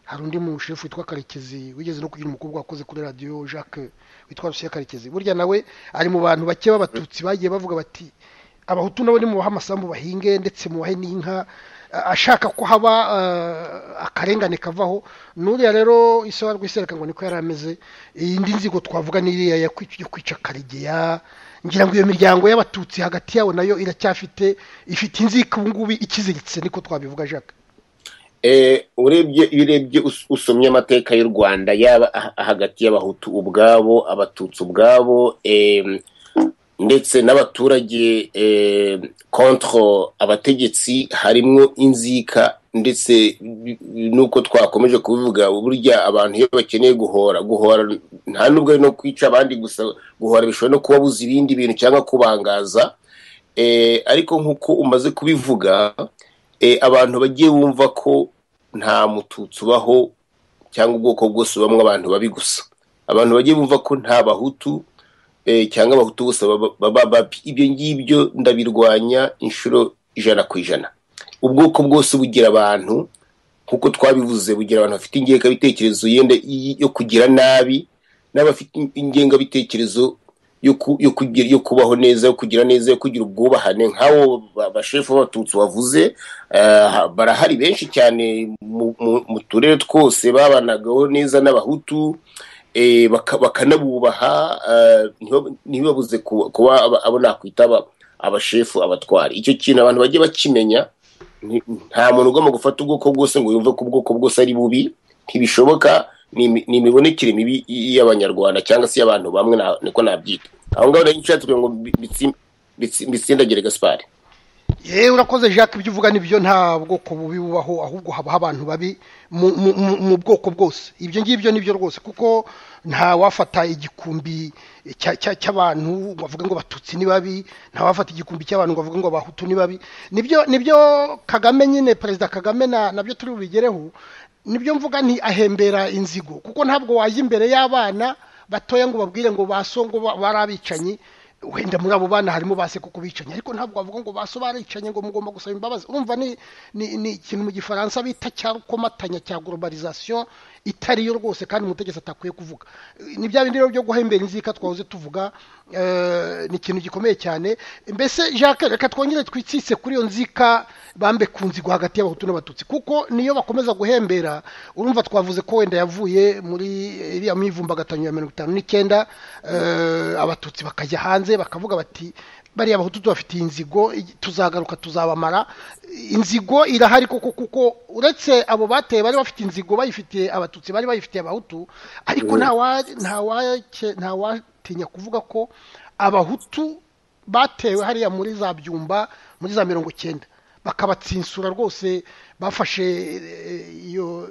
hari undi mushefu witwa karekezi wigeze no kugira umukobwa wakoze kuri radiyo jacques witwa rusiya karekezi burya nawe ari mu bantu bake b'abatutsi bagiye bavuga bati abahutu nabo nimubahe amasambu bahinge ndetse mubahe n'inka ashaka ko haba akarengane kavaho n'uriya rero isaha rw'isereka ngo niko yari ameze iyindi nzigo twavuga n'iriya yo kwica karegeya ngira ngo iyo miryango y'abatutsi hagati yabo nayo iracyafite ifite inzika ubu ngubu ikiziritse niko twabivuga jacques urebye iyo urebye usomye amateka y'u rwanda yaba hagati y'abahutu ubwabo abatutsi ubwabo ndetse n'abaturage kontra abategetsi harimo inzika ndetse n'uko twakomeje kubivuga burya abantu iyo bakeneye guhora guhora nta n'ubwo ari no kwica abandi gusa guhora bishobora no kubabuza ibindi bintu cyangwa kubangaza ariko nk'uko umaze kubivuga abantu bagiye bumva ko nta mututsi ubaho cyangwa ubwoko bwose bamwe abantu babi gusa abantu bagiye bumva ko nta bahutu cyangwa abahutu bose baba bapi ibyo ngibyo ndabirwanya inshuro ijana ku ijana ubwoko bwose bugira abantu nk'uko twabivuze bugira abantu bafite ingengabitekerezo yenda yo kugira nabi n'abafite ingengabitekerezo yo kubaho neza yo kugira neza yo kugira ubwubahane nk'abo bashefu b'abatutsi wavuze barahari benshi cyane mu turere twose babanagaho neza n'abahutu bakanabubaha ntibabuze kuba abo nakwitaba abashefu abatwara icyo kintu abantu bajye bakimenya nta muntu ugomba gufata ubwoko bwose ngo yumve ko ubwoko bwose ari bubi ntibishoboka ni imibonekere mibi y'abanyarwanda cyangwa se y'abantu bamwe niko nabyita aho ngaho rero nshatse kugira ngo mbitsindagire gasipari yewe urakoze jacques ibyo uvuga nibyo nta bwoko bubi bubaho ahubwo habaho abantu babi mu bwoko bwose ibyo ngibyo nibyo rwose kuko nta wafata igikumbi cy'abantu ngo avuge ngo batutsi ni babi nta wafata igikumbi cy'abantu ngo avuge ngo abahutu ni babi nibyo nibyo kagame nyine perezida kagame nabyo turi bubigereho nibyo mvuga nti ahembera inzigo kuko ntabwo wajya imbere y'abana batoya ngo babwire ngo basongo bari abicanyi wenda muri abo bana harimo base kuko bicanye ariko ntabwo bavuga ngo baso baricanye ngo mugomba gusaba imbabazi urumva ni ni ikintu mu gifaransa bita cya rukomatanya cya globalization itari yo rwose kandi umutegetsi atakwiye kuvuga ni bya bindi rero byo guhembera inzika twahoze tuvuga ni ikintu gikomeye cyane mbese jacques reka twongere twitsitse kuri iyo nzika bambe ku nzigo hagati y'abahutu n'abatutsi kuko niyo bakomeza guhembera urumva twavuze ko wenda yavuye muri iriya mivumbagatanya ya mirongo itanu n'icyenda abatutsi bakajya hanze bakavuga bati bariya abahutu tubafitiye inzigo tuzagaruka tuzabamara inzigo irahari koko kuko uretse abo bateye bari bafite inzigo bayifitiye abatutsi bari bayifitiye abahutu ariko nta watinya kuvuga ko abahutu batewe hariya muri za byumba muri za mirongo icyenda bakabatsinsura rwose bafashe iyo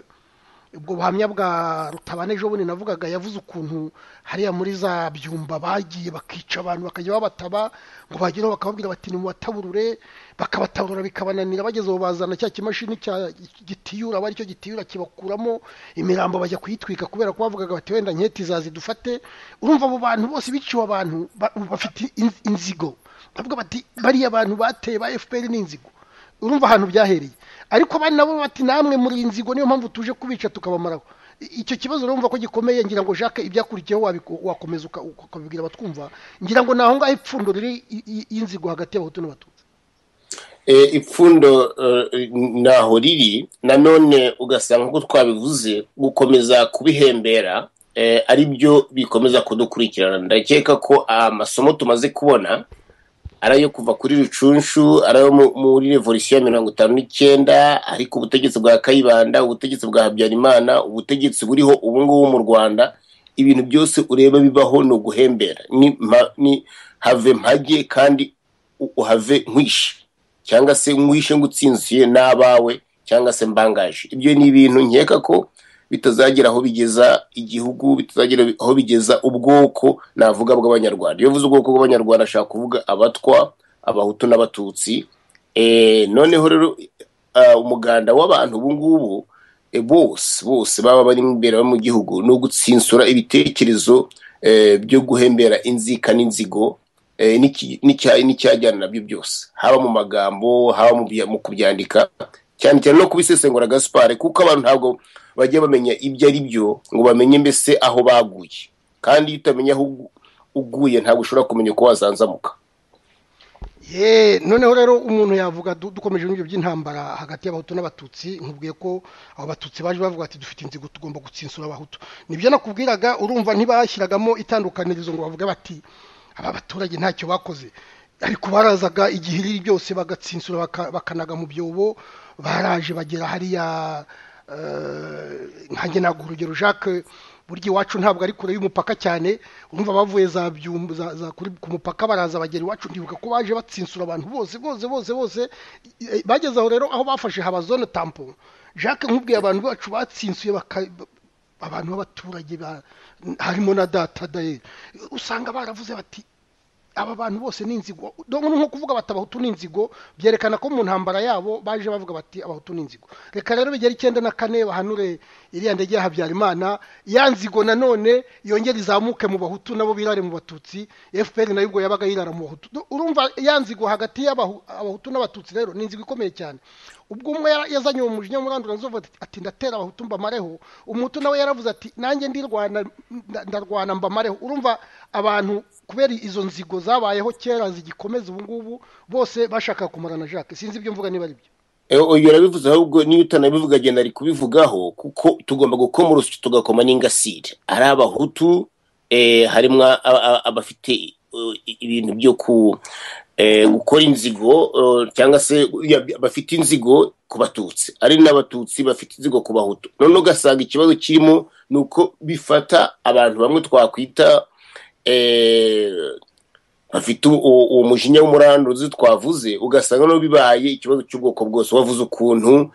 ubwo buhamya bwa rutabane ejo bundi navugaga yavuze ukuntu hariya muri za byumba bagiye bakica abantu bakajya babataba ngo bageraho bakababwira bati ni mu bataburure bakabataburura bikabananira bageze bazana cya kimashini cya gitiyura aba aricyo gitiyura kibakuramo imirambo bajya kuyitwika kubera ko bavugaga bati wenda nketi zazidufate urumva abo bantu bose biciwe abantu bafite inzigo bavuga bati bariya bantu bateye ba fpr ni inzigo urumva ahantu byahereye ariko abandi nabo bati namwe muri inzigo niyo mpamvu tuje kubica tukabamaraho icyo kibazo urumva ko gikomeye ngira ngo jacques ibyakurikiyeho wakomeza ukabibwira abatwumva ngira ngo ni aho ngaho ipfundo riri y'inzigo hagati y'abahutu n'abatutsi ipfundo ntaho riri nanone ugasanga nk'uko twabivuze gukomeza kubihembera ari byo bikomeza kudukurikirana ndakeka ko amasomo tumaze kubona ari ayo kuva kuri rucunshu ari ayo muri revolisiyo ya mirongo itanu n'icyenda ariko ubutegetsi bwa kayibanda ubutegetsi bwa habyarimana ubutegetsi buriho ubu ngubu mu rwanda ibintu byose ureba bibaho ni uguhembera ni have mpage kandi uhave nkwishe cyangwa se nkwishe ngutsinziye n'abawe cyangwa se mbangaje ibyo ni ibintu nkeka ko bitazagera aho bigeza igihugu bitazagera aho bigeza ubwoko navuga bw'abanyarwanda iyo uvuze ubwoko bw'abanyarwanda ashaka kuvuga abatwa abahutu n'abatutsi noneho rero umuganda w'abantu ubu ngubu bose bose baba bari imbere mu gihugu ni ugutsinsura ibitekerezo byo guhembera inzika n'inzigo n'icyajyana nabyo byose haba mu magambo haba mu kubyandika cyane cyane no kubisesengura gasipari kuko abantu ntabwo bajya bamenya ibyo ari byo ngo bamenye mbese aho baguye kandi iyo utamenya aho uguye ntabwo ushobora kumenya uko wazanzamuka ye noneho rero umuntu yavuga dukomeje n'ibyo by'intambara hagati y'abahutu n'abatutsi nkubwiye ko abo batutsi baje bavuga ati dufite inzigo tugomba gutsinsura abahutu nibyo nakubwiraga urumva ntibashyiragamo itandukanirizo ngo bavuge bati aba baturage ntacyo bakoze ariko barazaga igihe iri byose bagatsinsura bakanaga mu byobo baraje bagera hariya nkange ntabwo urugero jacques burya iwacu ntabwo ari kure y'umupaka cyane urumva bavuye za byumba ku mupaka baraza bagera iwacu ndibuka ko baje batsinsura abantu bose bose bose bose bageze aho rero aho bafashe haba zone tampo jacques nk'ubwiye abantu bacu batsinsuye abantu b'abaturage harimo na data dayeri usanga baravuze bati aba bantu bose ni inzigo nko kuvuga bati abahutu ni inzigo byerekana ko mu ntambara yabo baje bavuga bati abahutu ni inzigo reka rero bigera icyenda na kane bahanure iriya ndege ya habyarimana ya nzigo nanone yongera izamuke mu bahutu nabo birare mu batutsi efuperi nayo ubwo yabaga yirara mu bahutu urumva ya nzigo hagati y'abahutu n'abatutsi rero ni inzigo ikomeye cyane ubwo umwe yazanye uwo mujinya murandura nzova ati ndatera abahutu mbamareho umutu nawe yaravuze ati nanjye ndirwana ndarwana mbamareho urumva abantu kubera izo nzigo zabayeho kera zigikomeza ubu ngubu bose bashaka kumara na jacques sinzi ibyo mvuga niba ari byo uyu urabivuze ahubwo niyo utanabivuga agenda ari kubivugaho kuko tugomba gukoma urusyo tugakoma n'ingasire ari abahutu harimo abafite ibintu byo gukora inzigo cyangwa se bafite inzigo ku batutsi ari n'abatutsi bafite inzigo ku bahutu none ugasanga ikibazo kirimo ni uko bifata abantu bamwe twakwita bafite uwo mujinya w'umuranduzi twavuze ugasanga no bibaye ikibazo cy'ubwoko bwose wavuze ukuntu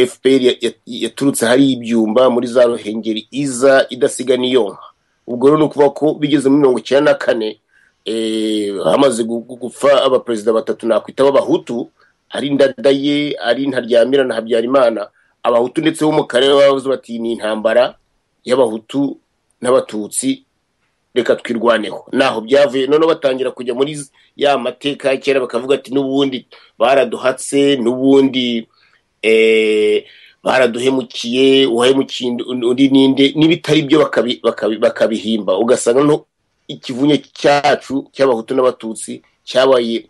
fpr yaturutse hari ibyumba muri za ruhengeri iza idasiga n'iyonka ubwo rero ni ukuvuga ko bigeze muri mirongo icyenda na kane hamaze gupfa abaperezida batatu nakwita b'abahutu ari ndadaye ari ntaryamira na habyarimana abahutu ndetse bo mu karere bavuze bati ni intambara y'abahutu n'abatutsi reka twirwaneho naho byavuye noneho batangira kujya muri ya mateka ya kera bakavuga ati n'ubundi baraduhatse n'ubundi baraduhemukiye uwahemukiye undi n'indi n'ibitari byo bakabihimba ugasanga no ikivunye cyacu cy'abahutu n'abatutsi cyabaye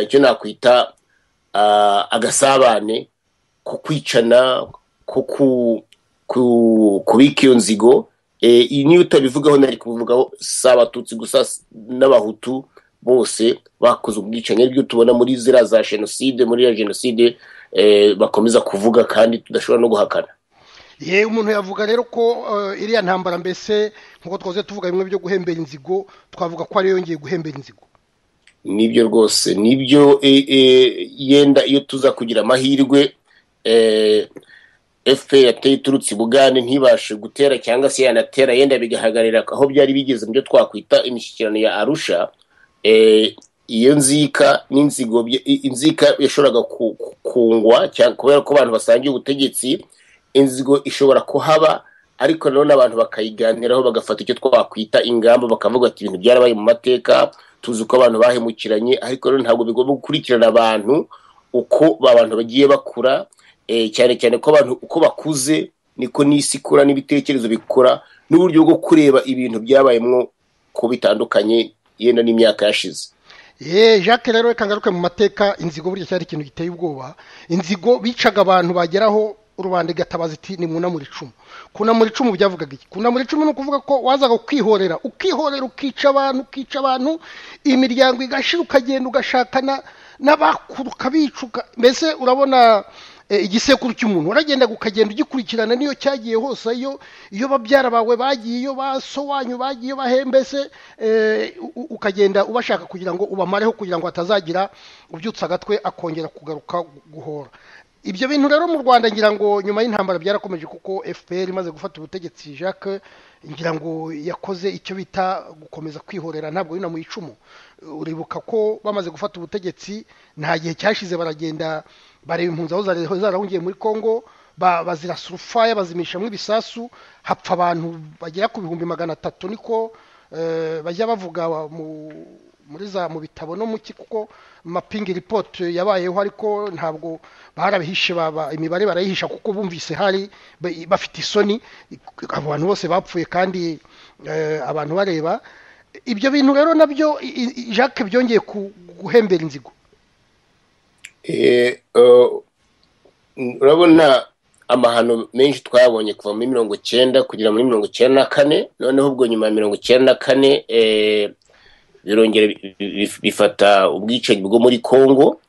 icyo nakwita agasabane ko kwicana ko kubika iyo nzigo iyi niyo utabivugaho nari kubivugaho si abatutsi gusa n'abahutu bose bakoze ubwicanyi aribyo tubona muri ziriya za jenoside muri ya jenoside bakomeza kuvuga kandi tudashobora no guhakana yewe umuntu yavuga rero ko iriya ntambara mbese nk'uko twaze tuvuga bimwe byo guhembera inzigo twavuga ko ariyo yongeye guhembera inzigo nibyo rwose nibyo yenda iyo tuza kugira amahirwe efuperi yateye iturutse i bugande ntibashe gutera cyangwa se yanatera yenda bigahagarara aho byari bigeze mu byo twakwita imishyikirano ya arusha iyo nzika n'inzigo inzika yashoboraga kungwa kubera ko abantu basangiye ubutegetsi inzigo ishobora kuhaba ariko nanone abantu bakayiganiraho bagafata icyo twakwita ingamba bakavuga ati ibintu byarabaye mu mateka tuzi uko abantu bahemukiranye ariko nanone ntabwo bigomba gukurikirana abantu uko abantu bagiye bakura cyane cyane ko abantu uko bakuze niko n'isi ikura n'ibitekerezo bikora n'uburyo bwo kureba ibintu byabayemo ko bitandukanye yenda n'imyaka yashize ye jacques rero reka ngaruke mu mateka inzigo burya cyari ikintu giteye ubwoba inzigo bicaga abantu bageraho rubanda igatabaza iti ni munamura icumu kunamura icumu byavugaga iki kunamura icumu ni ukuvuga ko wazaga kwihorera ukihorera ukica abantu ukica abantu imiryango igashira ukagenda ugashakana n'abakuruka bicuka mbese urabona igisekuru cy'umuntu uragenda ukagenda ugikurikirana niyo cyagiye hose iyo iyo babyara bawe bagiye iyo baso wanyu bagiye bahembese ukagenda ubashaka kugira ngo ubamareho kugira ngo hatazagira ubyutsa agatwe akongera kugaruka guhora ibyo bintu rero mu rwanda ngira ngo nyuma y'intambara byarakomeje kuko fpr imaze gufata ubutegetsi jacques ngira ngo yakoze icyo bita gukomeza kwihorera ntabwo yuna mu icumu uribuka ko bamaze gufata ubutegetsi nta gihe cyashize baragenda bareba impunzi aho zarahungiye muri congo bazira surufaya bazimishamo ibisasu hapfa abantu bagera ku bihumbi magana atatu niko bajya bavuga muri za mu bitabo no muki kuko mapingi ripoti yabayeho ariko ntabwo barabihishe imibare barayihisha kuko bumvise hari bafite isoni abantu bose bapfuye kandi abantu bareba ibyo bintu rero nabyo jacques byongeye guhembera inzigo urabona amahano menshi twabonye kuva muri mirongo icyenda kugera muri mirongo icyenda na kane noneho ubwo nyuma ya mirongo icyenda na kane birongera bifata ubwicanyi bwo muri congo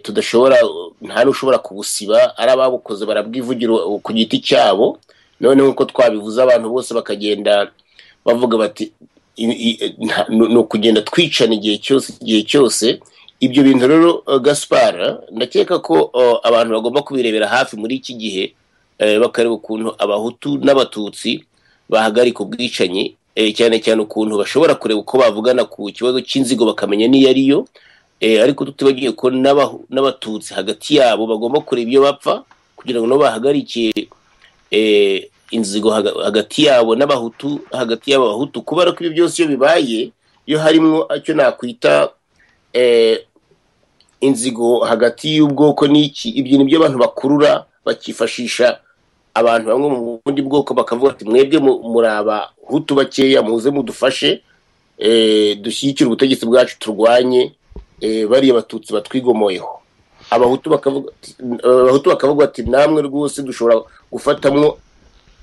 tudashobora nta n'ushobora kubusiba ari ababukoze barabwivugira ku giti cyabo noneho uko twabivuze abantu bose bakagenda bavuga bati ni ukugenda twicana igihe cyose igihe cyose ibyo bintu rero gaspara ndakeka ko abantu bagomba kubirebera hafi muri iki gihe bakareba ukuntu abahutu n'abatutsi bahagarika ubwicanyi cyane cyane ukuntu bashobora kureba uko bavugana ku kibazo cy'inzigo bakamenya n'iyo ariyo ariko tutibagiye ko n'abatutsi hagati yabo bagomba kureba ibyo bapfa kugira ngo nabo bahagarikiye eh, inzigo haga- hagati yabo n'abahutu hagati y'abahutu kubera ko ibi byose iyo bibaye iyo harimo icyo nakwita eh, inzigo hagati y'ubwoko n'iki ibyo ni byo abantu bakurura bakifashisha abantu bamwe mu bundi bwoko bakavuga ati mwebwe mu- muri abahutu bakeya muze mudufashe eh, dushyigikire ubutegetsi bwacu turwanye eh, bariya abatutsi batwigomoyeho abahutu bakavuga ati- abahutu bakavuga ati namwe rwose dushobora gufatamwo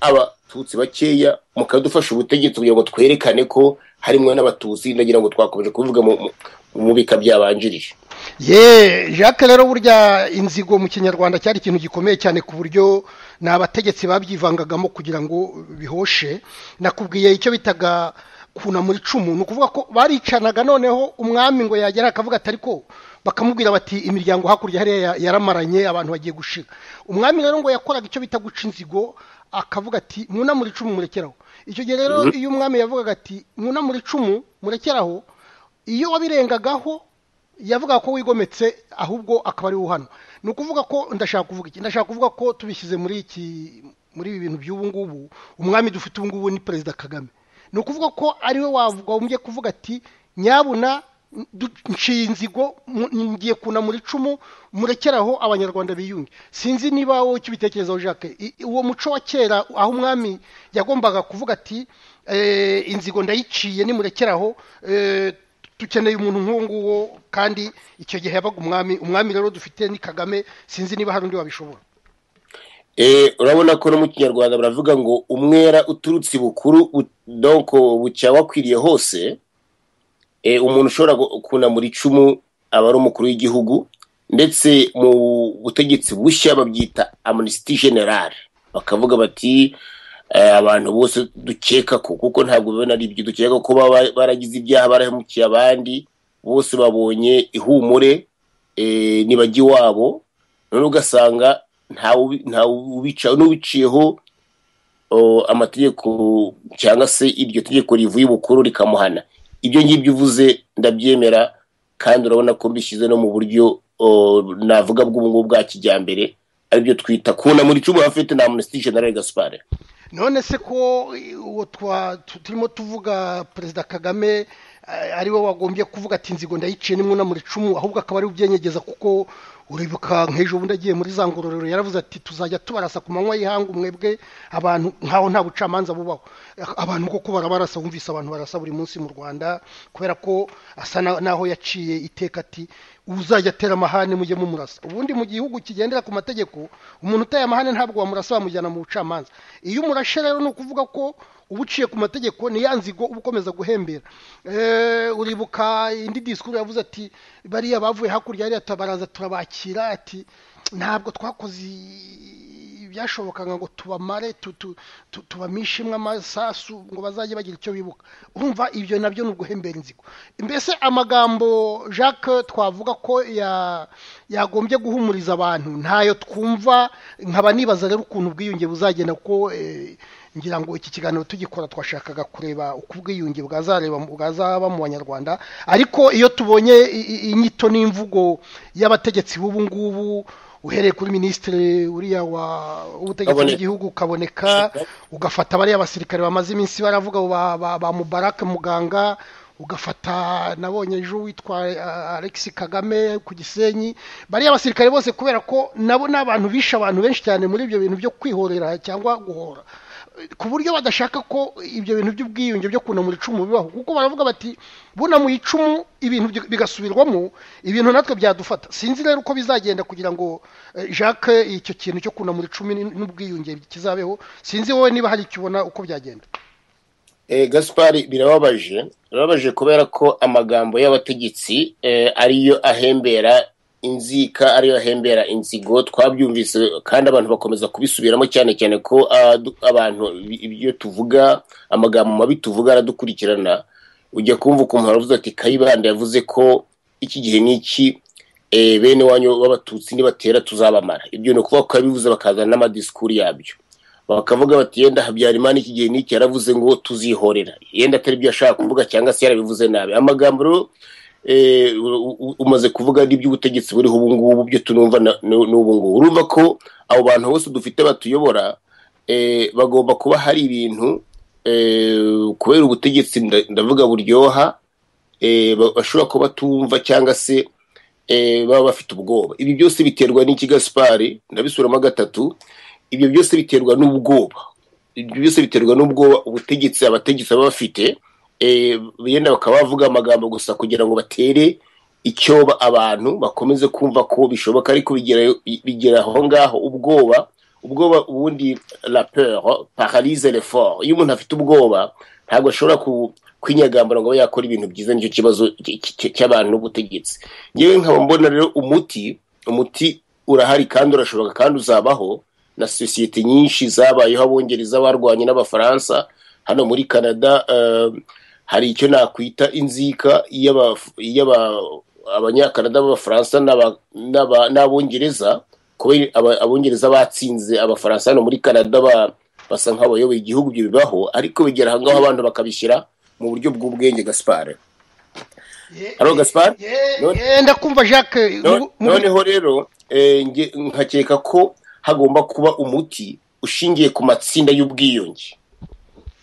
abatutsi bakeya mukadufasha ubutegetsi kugira ngo twerekane ko harimo n'abatutsi ndagira ngo twakomeje kubivuga mu- mu- mu bika byabanjirije ye jacques rero burya inzigo mu kinyarwanda cyari ikintu gikomeye cyane ku buryo ni abategetsi babyivangagamo kugira ngo bihoshe nakubwiye icyo bitaga kuna muri icumu ni ukuvuga ko baricanaga noneho umwami ngo yagera akavuga ati ariko bakamubwira bati imiryango hakurya hariya ya- yaramaranye abantu bagiye gushira umwami rero ngo yakoraga icyo bita guca inzigo akavuga ati mwunamure icumu murekeraho icyo gihe rero iyo umwami yavugaga ati mwunamure icumu murekeraho iyo wabirengagaho yavuga ko wigometse ahubwo akaba ari hano ni ukuvuga ko ndashaka kuvuga iki ndashaka kuvuga ko tubishyize muri iki muri ibi bintu by'ubu ngubu umwami dufite ubu ngubu ni perezida kagame ni ukuvuga ko ariwe wagombye kuvuga ati nyabuna du- nciye inzigo mu- ngiye kuna muri icumu murekeraho abanyarwanda biyunge sinzi niba wowe icyo ubitekerezaho jacques I- uwo muco wa kera aho umwami yagombaga kuvuga ati "Eh, inzigo ndayiciye nimurekeraho eh, dukeneye umuntu nk'uwo nguwo kandi icyo gihe yabaga umwami umwami rero dufite ni kagame sinzi niba hari undi wabishobora Eh, urabona ko no mu kinyarwanda baravuga ngo umwera uturutse bukuru donc bucya wakwiriye hose Eh, umuntu ushobora gu- kunamura icumu aba ari umukuru w'igihugu ndetse mu butegetsi bushya babyita amnesty general bakavuga bati eh, abantu bose dukeka ko kuko ntabwo biba ari ibyo dukeka ko baba baragize ibyaha barahemukiye abandi bose babonye ihumure eh, nibajya iwabo none ugasanga ntawe ubi- ntawe ubica n'ubiciyeho o, amategeko cyangwa se iryo tegeko rivuye ubukuru rikamuhana ibyo ngibyo uvuze ndabyemera kandi urabona ko mbishyize no mu buryo o, navuga bw'ubungubu bwa kijyambere aribyo twita kuna muri cumi afite na amnesty general gaspard none se ko eh, uwo twa tu- turimo tuvuga perezida kagame eh, ariwe wagombye kuvuga ati inzigo ndayiciye nimwe muri icumu ahubwo akaba ari ubyenyegeza kuko uribuka nk'ejo bundi agiye muri za ngororero yaravuze ati tuzajya tubarasa ku manywa y'ihanga umwebwe abantu nkaho nta bucamanza bubaho Eh, abantu koko barabarasa wumvise abantu barasa buri munsi mu rwanda kubera ko asa na- naho yaciye iteka ati uzajya atera amahane mujye mumurasa ubundi mu gihugu kigendera ku mategeko umuntu uteye amahane ntabwo wamurasa bamujyana mu bucamanza iyo umurashe rero ni ukuvuga ko uba uciye ku mategeko ni ya nzigo uba ukomeza guhembera Eh, uribuka indi disikuru yavuze ati bariya bavuye hakurya hariya tabaraza turabakira ati ntabwo twakoze ibyashobokaga ngo tubamare tu- tu- tu- tubamishimwe amasasu ngo bazajye bagira icyo bibuka urumva ibyo nabyo ni uguhembera inzigo mbese amagambo jacques twavuga ko ya- yagombye guhumuriza abantu ntayo twumva nkaba nibaza rero ukuntu ubwiyunge buzagenda kuko eh, ngira ngo iki kiganiro tugikora twashakaga kureba uko ubwiyunge bwazareba bwazaba mu banyarwanda ariko iyo tubonye i- i- inyito n'imvugo y'abategetsi b'ubu ngubu uhereye kuri minisitiri uriya wa- w'ubutegetsi Kaboneka. bw'igihugu kaboneka ugafata bariya basirikare bamaze iminsi baravuga ba- ba ba mubaraka muganga ugafata nabonye ejo witwa eh, Alexis Kagame ku Gisenyi bariya basirikare bose kubera ko nabo n'abantu bishe abantu benshi cyane muri ibyo bintu byo kwihorera cyangwa guhora ku buryo badashaka ko ibyo bintu by'ubwiyunge byo kunamura icumu bibaho kuko baravuga bati bunamuye icumu ibintu byo- bigasubirwamo ibintu natwe byadufata sinzi rero uko bizagenda kugira ngo eh, jacques icyo kintu cyo kunamura icumu n- n'ubwiyunge kizabeho sinzi wowe niba hari icyo ubona uko byagenda Eh, Gaspari birababaje birababaje kubera ko amagambo y'abategetsi eh, ariyo ahembera inzika ariyo ahembera inzigo twabyumvise kandi abantu bakomeza kubisubiramo cyane cyane ko ah, du- abantu ibi- ibyo tuvuga amagambo mabi tuvuga aradukurikirana ujya kumva ukuntu baravuze ati kayibanda yavuze ko iki gihe n'iki eh, bene wanyu b'abatutsi nibatera tuzabamara ibyo ni ukuvuga ko yabivuze bakazana n'amadisikuru yabyo bakavuga bati yenda habyarimana iki gihe n'iki yaravuze ngo tuzihorera yenda atari ibyo ashaka kuvuga cyangwa se yarabivuze nabi amagambo rero eh, u- u- umaze kuvuga n'iby'ubutegetsi buriho ubu ngubu byo tunumva na- n'u- n'ubu ngubu urumva ko abo bantu bose dufite batuyobora bagomba kuba hari ibintu kubera ubutegetsi ndavuga buryoha bashobora kuba batumva cyangwa se baba bafite ubwoba ibi byose biterwa n'iki gasipari ndabisuramo gatatu ibyo byose biterwa n'ubwoba ibyo byose biterwa n'ubwoba ubutegetsi abategetsi baba bafite benda bakaba bavuga amagambo gusa kugira ngo batere icyo abantu bakomeze kumva ko bishoboka ariko bigera aho ngaho ubwoba ubwoba ubundi rapero pararize reforo iyo umuntu afite ubwoba ntabwo ashobora kwinyagambura ngo abe yakora ibintu byiza nicyo kibazo cy'abantu n'ubutegetsi ngewe nkaba mbona rero umuti umuti urahari kandi urashoboka kandi uzabaho na sosiyete nyinshi zabayeho abongereza barwanye n'abafaransa hano muri canada hari icyo nakwita inzika abanyakanada b'abafaransa n'abongereza kubera abongereza batsinze abafaransa hano muri canada basa nk'abayoboye igihugu ibyo bibaho ariko bigera aha ngaho abantu bakabishyira mu buryo bw'ubwenge gasipari hano gasipari kumva jacques noneho rero nkakeka ko hagomba kuba umuti ushingiye ku matsinda y'ubwiyunge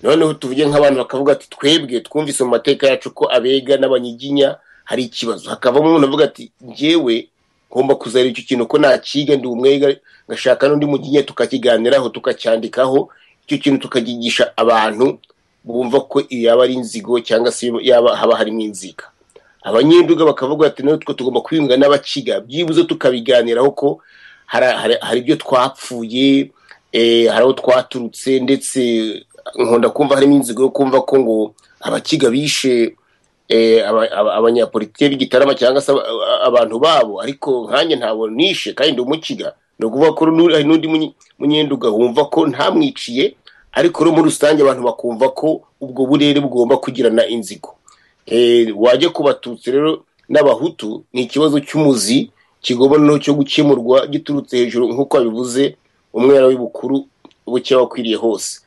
noneho tuvuge nk'abantu bakavuga ati twebwe twumvise mu mateka yacu ko abega n'abanyiginya hari ikibazo hakavamo umuntu avuga ati ngewe ngomba kuzareba icyo kintu ko nakiga ndi umwega ngashaka n'undi muginya tukakiganiraho tukacyandikaho icyo kintu tukakigisha abantu bumva ko yaba ari inzigo cyangwa se yaba haba harimo inzika abanyenduga bakavuga ati natwe tugomba kwiyunga n'abakiga byibuze tukabiganiraho ko hari ibyo twapfuye hari aho twaturutse ndetse nkunda kumva harimo inzigo yo kumva ko ngo abakiga bishe abanyapolitike b'igitarama cyangwa se abantu babo ariko nkanjye ntabwo nishe kandi umukiga ni ukuvuga ko hari n'undi munyenduga wumva ko ntamwiciye ariko no muri rusange abantu bakumva ko ubwo burere bugomba kugirana inzigo wajya ku batutsi rero n'abahutu ni ikibazo cy'umuzi kigomba noneho cyo gukemurwa giturutse hejuru nk'uko babivuze umwera w'ibukuru buke wakwiriye hose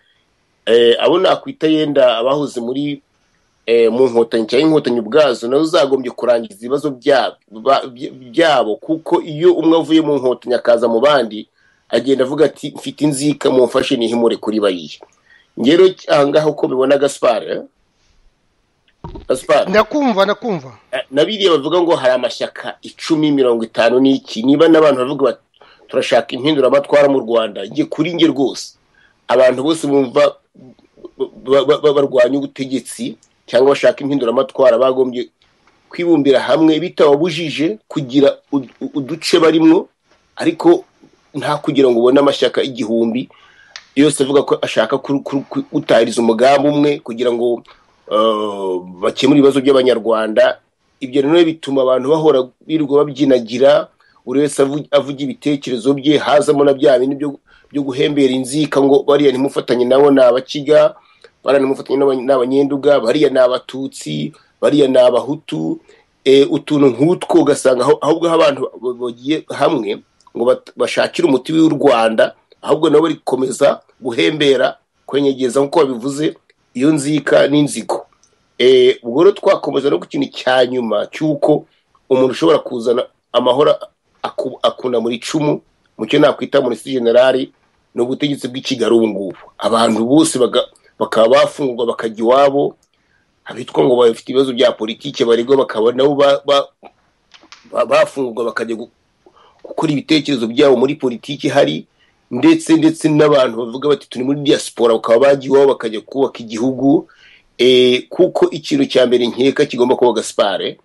abo nakwita yenda abahoze muri mu nkotanyi cyangwa inkotanyi ubwazo nawe uzagombye kurangiza ibibazo byabo kuko iyo umwe avuye mu nkotanyi akaza mu bandi agenda avuga ati mfite inzika mumfashe nihimure kuri bariya ngero ahangaha uko bibona gasipari gasipari ndakumva ndakumva na biriya bavuga ngo hari amashyaka icumi mirongo itanu n'iki niba n'abantu bavuga bati turashaka impinduramatwara mu rwanda njye kuri nge rwose abantu bose bumva barwanya ubutegetsi cyangwa bashaka impinduramatwara bagombye kwibumbira hamwe bitababujije kugira uduce barimwo ariko nta kugira ngo ubone amashyaka igihumbi yose avuga ko ashaka gutahiriza umugambi umwe kugira ngo bakemure ibibazo by'abanyarwanda ibyo rero bituma abantu bahora birirwa babyinagira buri wese avuga ibitekerezo bye hazamo na bya bindi byo byo guhembera inzika ngo bariya ntimufatanye nabo ni abakiga bariya ntimufatanye ni abanyenduga bariya ni abatutsi bariya ni abahutu utuntu nk'utwo ugasanga ahubwo aho abantu bagiye hamwe ngo bashakire umuti w'u rwanda ahubwo nabo bari gukomeza guhembera kwenyegeza nk'uko babivuze iyo nzika n'inzigo ubwo rero twakomeza no ku kintu cya nyuma cy'uko umuntu ushobora kuzana amahoro akunamura icumu mu cyo nakwita murisiti generali ni ubutegetsi bw'ikigali ubu ngubu abantu bose bakaba bafungwa bakajya iwabo abitwa ngo bafite ibibazo bya politiki baregwa bakaba nabo bafungwa bakajya gukora ibitekerezo byabo muri politiki hari ndetse ndetse n'abantu bavuga bati turi muri diaspora bakaba bajya iwabo bakajya kubaka igihugu kuko ikintu cya mbere nkeka kigomba kuba gasipare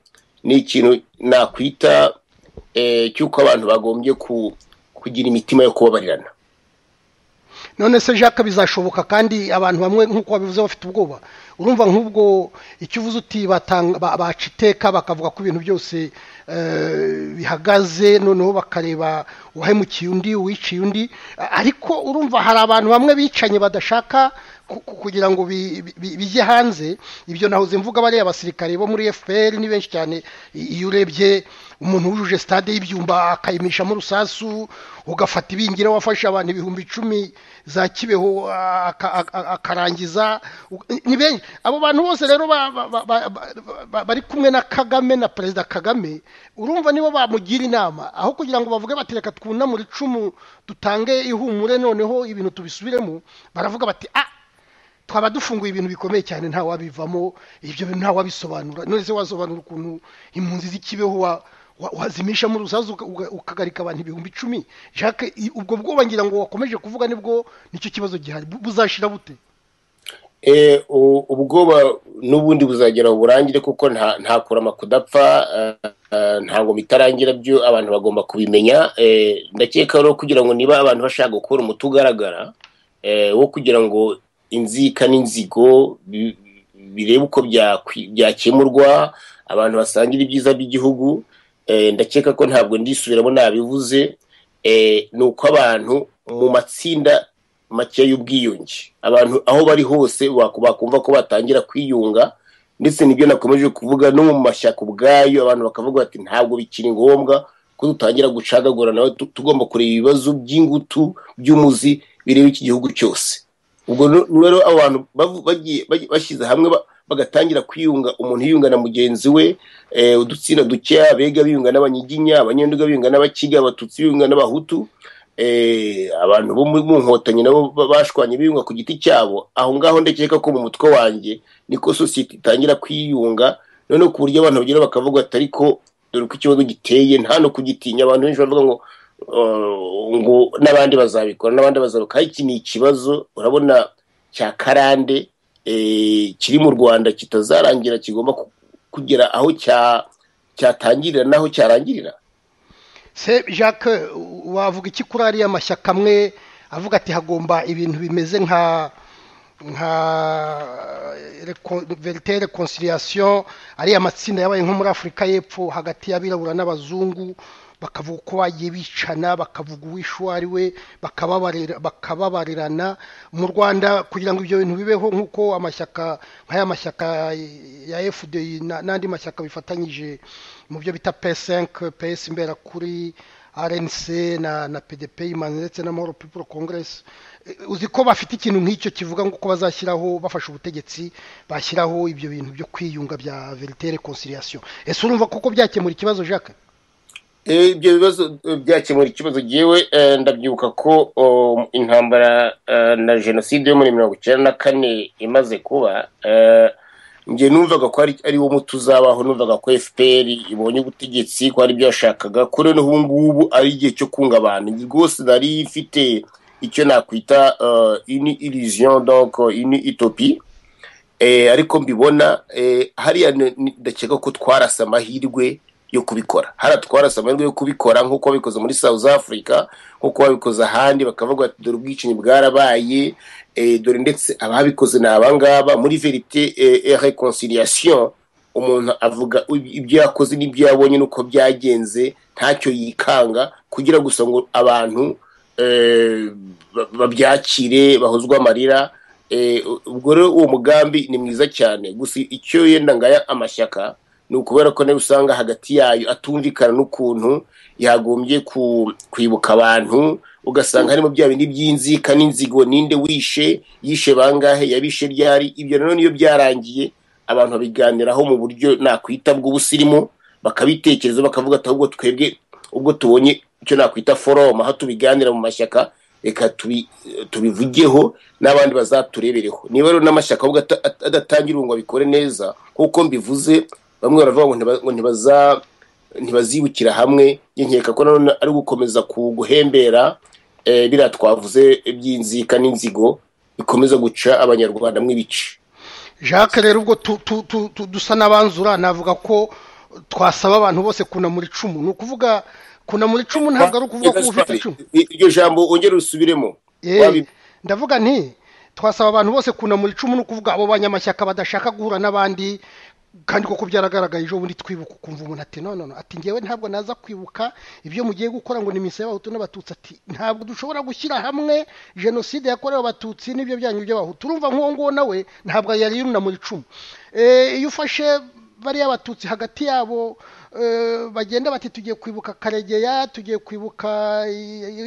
ni ikintu nakwita cy'uko abantu bagombye ku kugira imitima yo kubabarirana none se jacques bizashoboka kandi abantu bamwe nk'uko babivuze bafite ubwoba urumva nk'ubwo icyo uvuze uti baca iteka bakavuga ko ibintu byose bihagaze noneho bakareba uwahemukiye undi uwiciye undi ariko urumva hari abantu bamwe bicanye badashaka ku- ku- kugira ngo bi- bi- bijye hanze ibyo nahoze mvuga bariya abasirikare bo muri fpr ni benshi cyane I- iyo urebye umuntu wujuje stade y'ibyumba akayimishamo urusasu ugafata ibingira wafashe abantu ibihumbi icumi za kibeho aka- aka- akarangiza u- ni benshi abo bantu bose rero ba- ba- ba- ba- ba- ba- bari kumwe na kagame na perezida kagame urumva nibo bamugira inama aho kugira ngo bavuge bati reka twunamure icumu dutange ihumure noneho ibintu tubisubiremo baravuga bati ah twaba dufunguye ibintu bikomeye cyane nta wabivamo ibyo bintu nta wabisobanura none se wasobanura ukuntu impunzi z'ikibeho wa- wa- wazimishamo urusasu uka- uka- ukagarika abantu ibihumbi icumi jacques i- ubwo bwoba ngira ngo wakomeje kuvuga nibwo nicyo kibazo gihari bu- buzashira bute Eh, u- ubwoba n'ubundi buzagera burangire kuko nta nta kurama kudapfa eh, eh, ntabwo bitarangira byo abantu bagomba kubimenya Eh, ndakeka rero kugira ngo niba abantu bashaka gukora umuti ugaragara eh, wo kugira ngo inzika n'inzigo bi- birebe uko byakwi- byakemurwa abantu basangira ibyiza by'igihugu Eh, ndakeka ko ntabwo ndisubiramo nabivuze Eh, ni uko abantu mu matsinda make y'ubwiyunge abantu aho bari hose baku- bakumva ko batangira kwiyunga ndetse nibyo nakomeje kuvuga no mu mashyaka ubwayo abantu bakavuga bati ntabwo bikiri ngombwa ko dutangira gucagagura nawe tu- tugomba kureba ibibazo by'ingutu by'umuzi bireba iki gihugu cyose ubwo nu- nu- rero abo bantu bavu- bagiye- bagiye- bashyize hamwe ba- bagatangira kwiyunga umuntu yiyunga na mugenzi we eh, udutsinda dukeya abega biyunga n'abanyiginya abanyenduga biyunga n'abakiga abatutsi biyunga n'abahutu eh, abantu bo mu mu nkotanyi nabo ba- bashwanye biyunga ku giti cyabo aho ngaho ndakeka ko mu mutwe wanjye niko sosiyete itangira kwiyunga noneho ku buryo abantu bagera bakavuga ati ariko dore uko ikibazo giteye nta no kugitinya abantu benshi bavuga ngo "Oh, ngo n'abandi bazabikora n'abandi bazabikora iki ni ikibazo urabona cya karande eh, kiri mu rwanda kitazarangira kigomba ku- kugera aho cya- cyatangirira n'aho cyarangirira se jacques u- wavuga iki kuri ariya mashyaka amwe avuga ati hagomba ibintu bimeze nka nka reco- verite reconciliation ariya matsinda yabaye nko muri afurika y'epfo hagati y'abirabura n'abazungu bakavuga uko bagiye bicana bakavuga uwishe uwo ari we bakababarira- bakababarirana mu rwanda kugira ngo ibyo bintu bibeho nk'uko amashyaka nk'aya mashyaka ya fdi na- n'andi mashyaka bifatanyije mu byo bita p5 ps imbera kuri rnc na na pdp imana ndetse na mahoro people congress Eh, uzi ko bafite ikintu nk'icyo kivuga ngo uko bazashyiraho bafashe ubutegetsi bashyiraho ibyo bintu byo kwiyunga bya verite reconciliation ese urumva koko byakemura ikibazo jacques Eh, ibyo bibazo eh, byakemura ikibazo yewe ndabyibuka ko oh, intambara eh, na jenoside yo muri mirongo icyenda na kane imaze kuba eh, njye numvaga ko ari ari wo muti uzabaho numvaga ko fpr ibonye ubutegetsi ko hari ibyo yashakaga ko noneho ubu ngubu ari igihe cyo kunga abantu Njye rwose nari ifite icyo nakwita eh, une illusion donc une utopie Eh, ariko mbibona eh, hariya ni- ni- ndakeka ko twarasa amahirwe yo kubikora hariya twarasa amahirwe yo kubikora nk'uko babikoze muri south africa nk'uko babikoze ahandi bakavuga bati dore ubwicanyi bwarabaye eh, dore ndetse ababikoze ni abangaba muri verite eh, reconciliation umuntu avuga ib- ibyo yakoze n'ibyo yabonye n'uko byagenze ntacyo yikanga kugira gusa ngo abantu eh, ba- babyakire bahozwe amarira Eh, ubwo rero uwo mugambi ni mwiza cyane gusa icyo yenda ngaya amashyaka ni ukubera ko nayo usanga hagati yayo atumvikana n'ukuntu yagombye ku- kwibuka abantu ugasanga harimo bya bindi by'inzika n'inzigo ninde wishe yishe bangahe yabishe ryari ibyo rero niyo byarangiye abantu babiganiraho mu buryo nakwita bw'ubusirimu bakabitekereza bakavuga ati ahubwo twebwe ubwo tubonye icyo nakwita foroma aho tubiganira mu mashyaka reka tubi- tubivugeho n'abandi bazaturebereho niba rero n'amashyaka ahubwo ata- at- adatangira ngo abikore neza nk'uko mbivuze bamwe baravuga ngo ntiba- ngo ntibaza ntibazibukira hamwe njye nkeka ko nanone ari gukomeza ku guhembera eh, biriya twavuze by'inzika n'inzigo bikomeza guca abanyarwanda mu ibice jacques rero ubwo tu- tu- tu- tu- dusa n'abanzura navuga ko twasaba abantu bose kunamura icumu ni ukuvuga kunamura icumu ntabwo ari ukuvuga ko uba ufite icumu iryo jambo ongera usubiremo Eh, Wabi- ndavuga nti twasaba abantu bose kunamura icumu no kuvuga abo banyamashyaka badashaka guhura n'abandi kandi koko byaragaragaye ejo bundi twibuka ukumva umuntu ati none ati ngewe ntabwo naza kwibuka ibyo mugiye gukora ngo ni iminsi y'abahutu n'abatutsi ati ntabwo dushobora gushyira hamwe jenoside yakorewe abatutsi n'ibyo byanyu by'abahutu urumva nk'uwo nguwo nawe ntabwo yari yunamura icumu iyo ufashe bariya abatutsi hagati yabo bagenda bati tugiye kwibuka karegeya tugiye kwibuka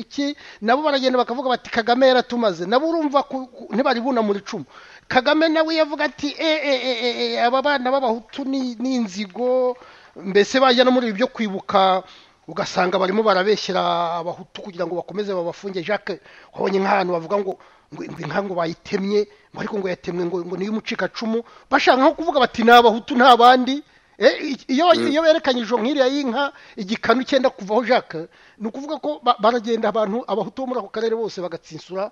iki nabo baragenda bakavuga bati kagame yaratumaze nabo urumva ntibari bunamura icumu kagame nawe yavuga ati eee aba bana b'abahutu ni inzigo mbese bajya no muri ibi byo kwibuka ugasanga barimo barabeshyira abahutu kugira ngo bakomeze babafunge jacques wabonye nk'ahantu bavuga ngo ngo bayitemye ariko ngo yatemwe ngo niyo umucikacumu bashaka nko kuvuga bati ni abahutu nta bandi iyo berekanyije nk'iriya y'inka igikanu cyenda kuvaho jacques ni ukuvuga ko baragenda abantu abahutu bo muri ako karere bose bagatsinsura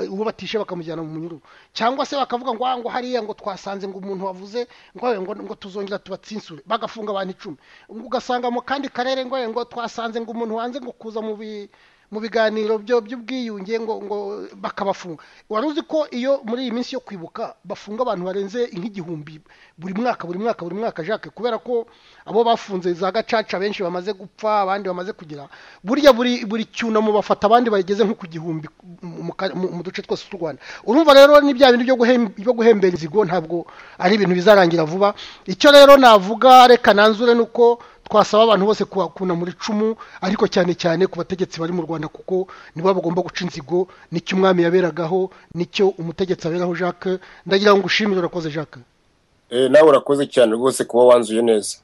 uwo batishe bakamujyana mu munyururu cyangwa se bakavuga ngo ngo hariya ngo twasanze ngo umuntu wavuze ngo ngo tuzongera tubatsinsure bagafunga abantu icumi ugasanga mu kandi karere ngo ngo twasanze ngo umuntu wanze ngo kuza mu bi mu biganiro byo by'ubwiyunge ngo ngo bakabafunga wari uzi ko iyo muri iyi minsi yo kwibuka bafunga abantu barenze nk'igihumbi buri mwaka buri mwaka buri mwaka jacques kubera ko abo bafunze za gacaca benshi bamaze gupfa abandi bamaze kugira burya buri buri cyunamo bafata abandi bageze nko ku gihumbi mu duce twose tw'u rwanda urumva rero ni bya bintu byo guhembera inzigo ntabwo ari ibintu bizarangira vuba icyo rero navuga reka nanzure ni uko twasaba abantu bose kunamura icumu ariko cyane cyane ku bategetsi bari mu rwanda kuko nibo bagomba guca inzigo nicyo umwami yaberagaho nicyo umutegetsi aberaho jacques ndagira ngo ushimire urakoze jacques nawe urakoze cyane rwose kuba wanzuye neza